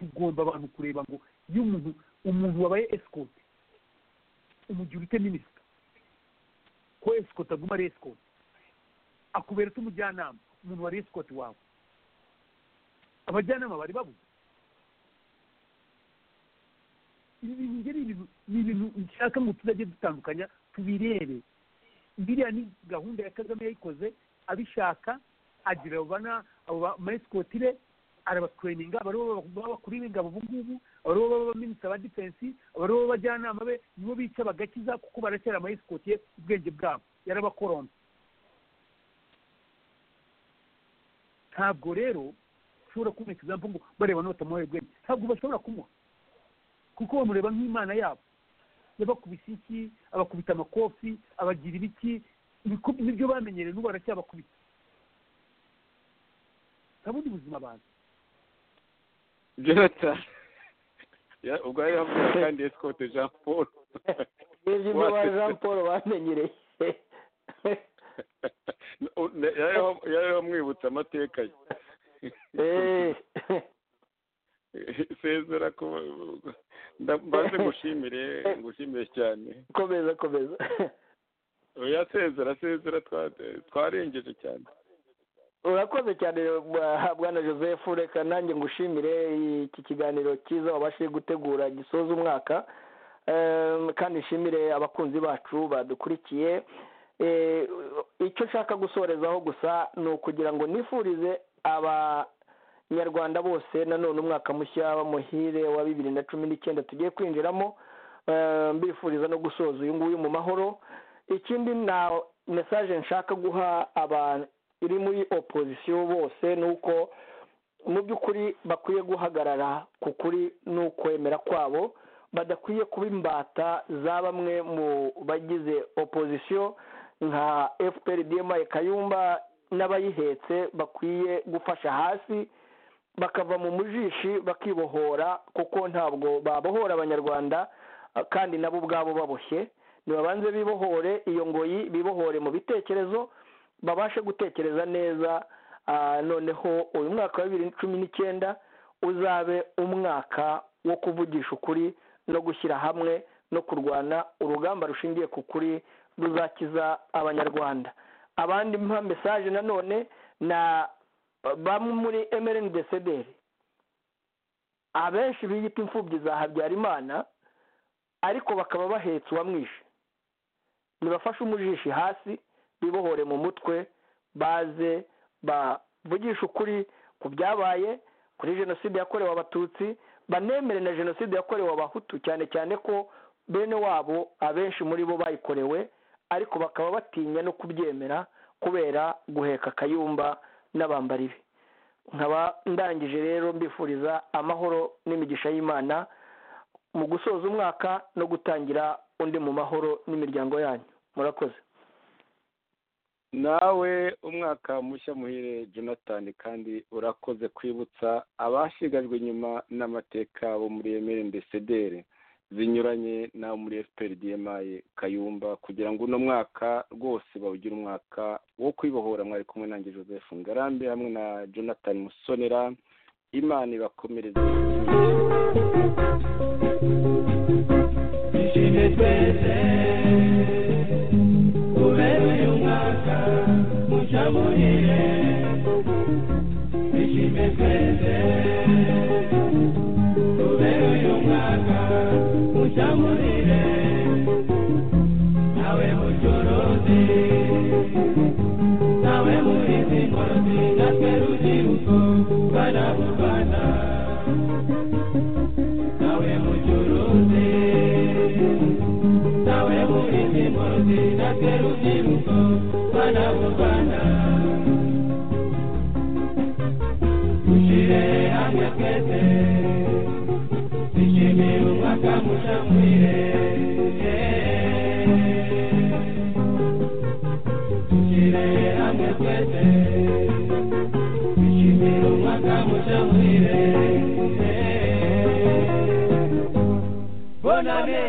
tugomba abantu kureba ngo iyo umuntu umuntu wabaye esikote umugira ute minisita ko esikote aguma ari esikote akubera ute umujyanama umuntu wari esikote wawe abajyanama bari babuze ibi bintu njye ni ibintu- ni ibintu nshaka ngo tuzajye dutandukanya tubirebe biriya ni gahunda ya kagame yayikoze abishaka agira abo bana abo bamayesikotire arabatweninga abaribo b'abakuru b'ingabo ubu ngubu abaribo b'abaminisita ba defense abaribo b'abajyanama be nibo bica bagakiza kuko baracyari amayesikoti ubwenge bwabo yarabakorombe ntabwo rero ushobora kuboneka ijambo ngo bareba n'abatamuhaye ubwenge ntabwo bashobora kumuha kuko bamureba nk'imana yabo yabakubise iki abakubita amakofi abagira ibiki ibiku- nibyo bamenyereye n'ubu aracyabakubita nta bundi buzima abantu jonathan Ya, ubwo yari avuga kandi esikoti jean paul nibyo ibyo ba jean paul bamenyereye yari amwibutsa amateka ye Eh, sezera ko nda- mbanze ngushimire ngushimire cyane komeza komeza oya sezera sezera twa- twarengeje cyane urakoze cyane bwa- bwana joseph reka nanjye ngushimire iki kiganiro cyiza wabashije gutegura gisoza umwaka Ehm, kandi nshimire abakunzi bacu badukurikiye Eh, icyo nshaka gusorezaho gusa ni ukugira ngo nifurize abanyarwanda bose nanone umwaka mushya muhire wa bibiri na cumi n'icyenda tugiye kwinjiramo Ehm, mbifuriza no gusoza uyu nguyu mu mahoro ikindi na mesaje nshaka guha aba iri muri opozisiyo bose ni uko mu by'ukuri bakwiye guhagarara ku kuri n'ukwemera kwabo badakwiye kuba imbata za bamwe mu bagize opozisiyo nka fpr dma kayumba n'abayihetse bakwiye gufasha hasi bakava mu mujishi bakibohora kuko ntabwo babohora abanyarwanda kandi nabo ubwabo baboshye ntibabanze bibohore iyo ngoyi bibohore mu bitekerezo babashe gutekereza neza noneho uyu mwaka wa bibiri na cumi n'icyenda uzabe umwaka wo kuvugisha ukuri no gushyira hamwe no kurwana urugamba rushingiye ku kuri ruzakiza abanyarwanda abandi mpa mesaje nanone na bamwe muri emereni desederi abenshi biyita imfubyi za habyarimana ariko bakaba bahetse uwamwishe nibafashe umujishi hasi bibohore mu mutwe baze bavugisha ukuri ku byabaye kuri jenoside yakorewe abatutsi banemere na jenoside yakorewe abahutu cyane cyane ko bene wabo abenshi muri bo bayikorewe ariko bakaba batinya no kubyemera kubera guheka akayumba n'abambari be nkaba ndangije rero mbifuriza amahoro n'imigisha y'imana mu gusoza umwaka no gutangira undi mu mahoro n'imiryango yanyu murakoze nawe umwaka mushya muhire jonathan kandi urakoze kwibutsa abashigajwe inyuma n'amateka bo muri emerendesedere zinyuranye n'abo muri efuperi diyemaye kayumba kugira ngo uno mwaka rwose bawugire umwaka wo kwibohora mwari kumwe nanjye joseph ngarambe hamwe na jonathan musonera imana ibakomereze ishimwe twese uberuye umwaka mushya muhire ishimwe twese uberuye umwaka mushya muhire nawe mucuruzi nawe murizi ngozi natwe rubyiruko bana b'u rwanda nawe mucuruzi nawe murizi ngozi natwe rubyiruko bana b'u rwanda dushyire hamwe twese dushimire umwaka mushya muhire dushyire hamwe twese dushimire umwaka mushya muhire bonane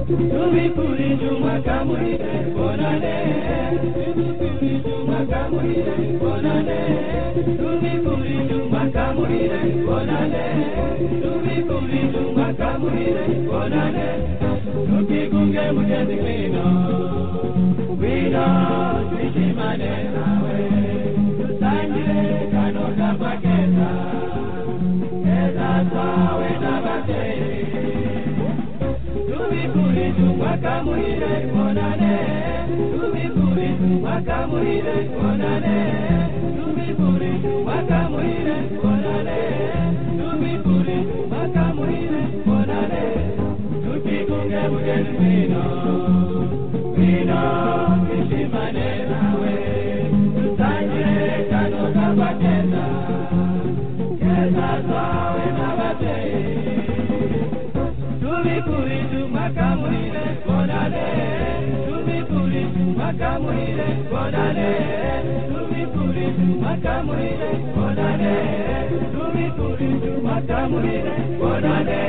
tubikurije umwaka muhire bonane tubikurije umwaka muhire bonane tubikurije umwaka muhire bonane tubikurije umwaka muhire bonane tukigunge mugenzi wino wino twishimane nawe dusangire kano kapa keza keza twawe n'ababyeyi tubikurije umwaka muhire bonane tubikurije umwaka muhire bonane tubikurije umwaka muhire bonane tubikurije umwaka muhire bonane tukikunge mugenzi wino wino twishimane nawe dutangire kano kapa keza keza twawe n'ababyeyi tubikurije umwaka muhire bonane tubikurije umwaka muhire bonane tubikurije umwaka muhire bonane tubikurije umwaka muhire bonane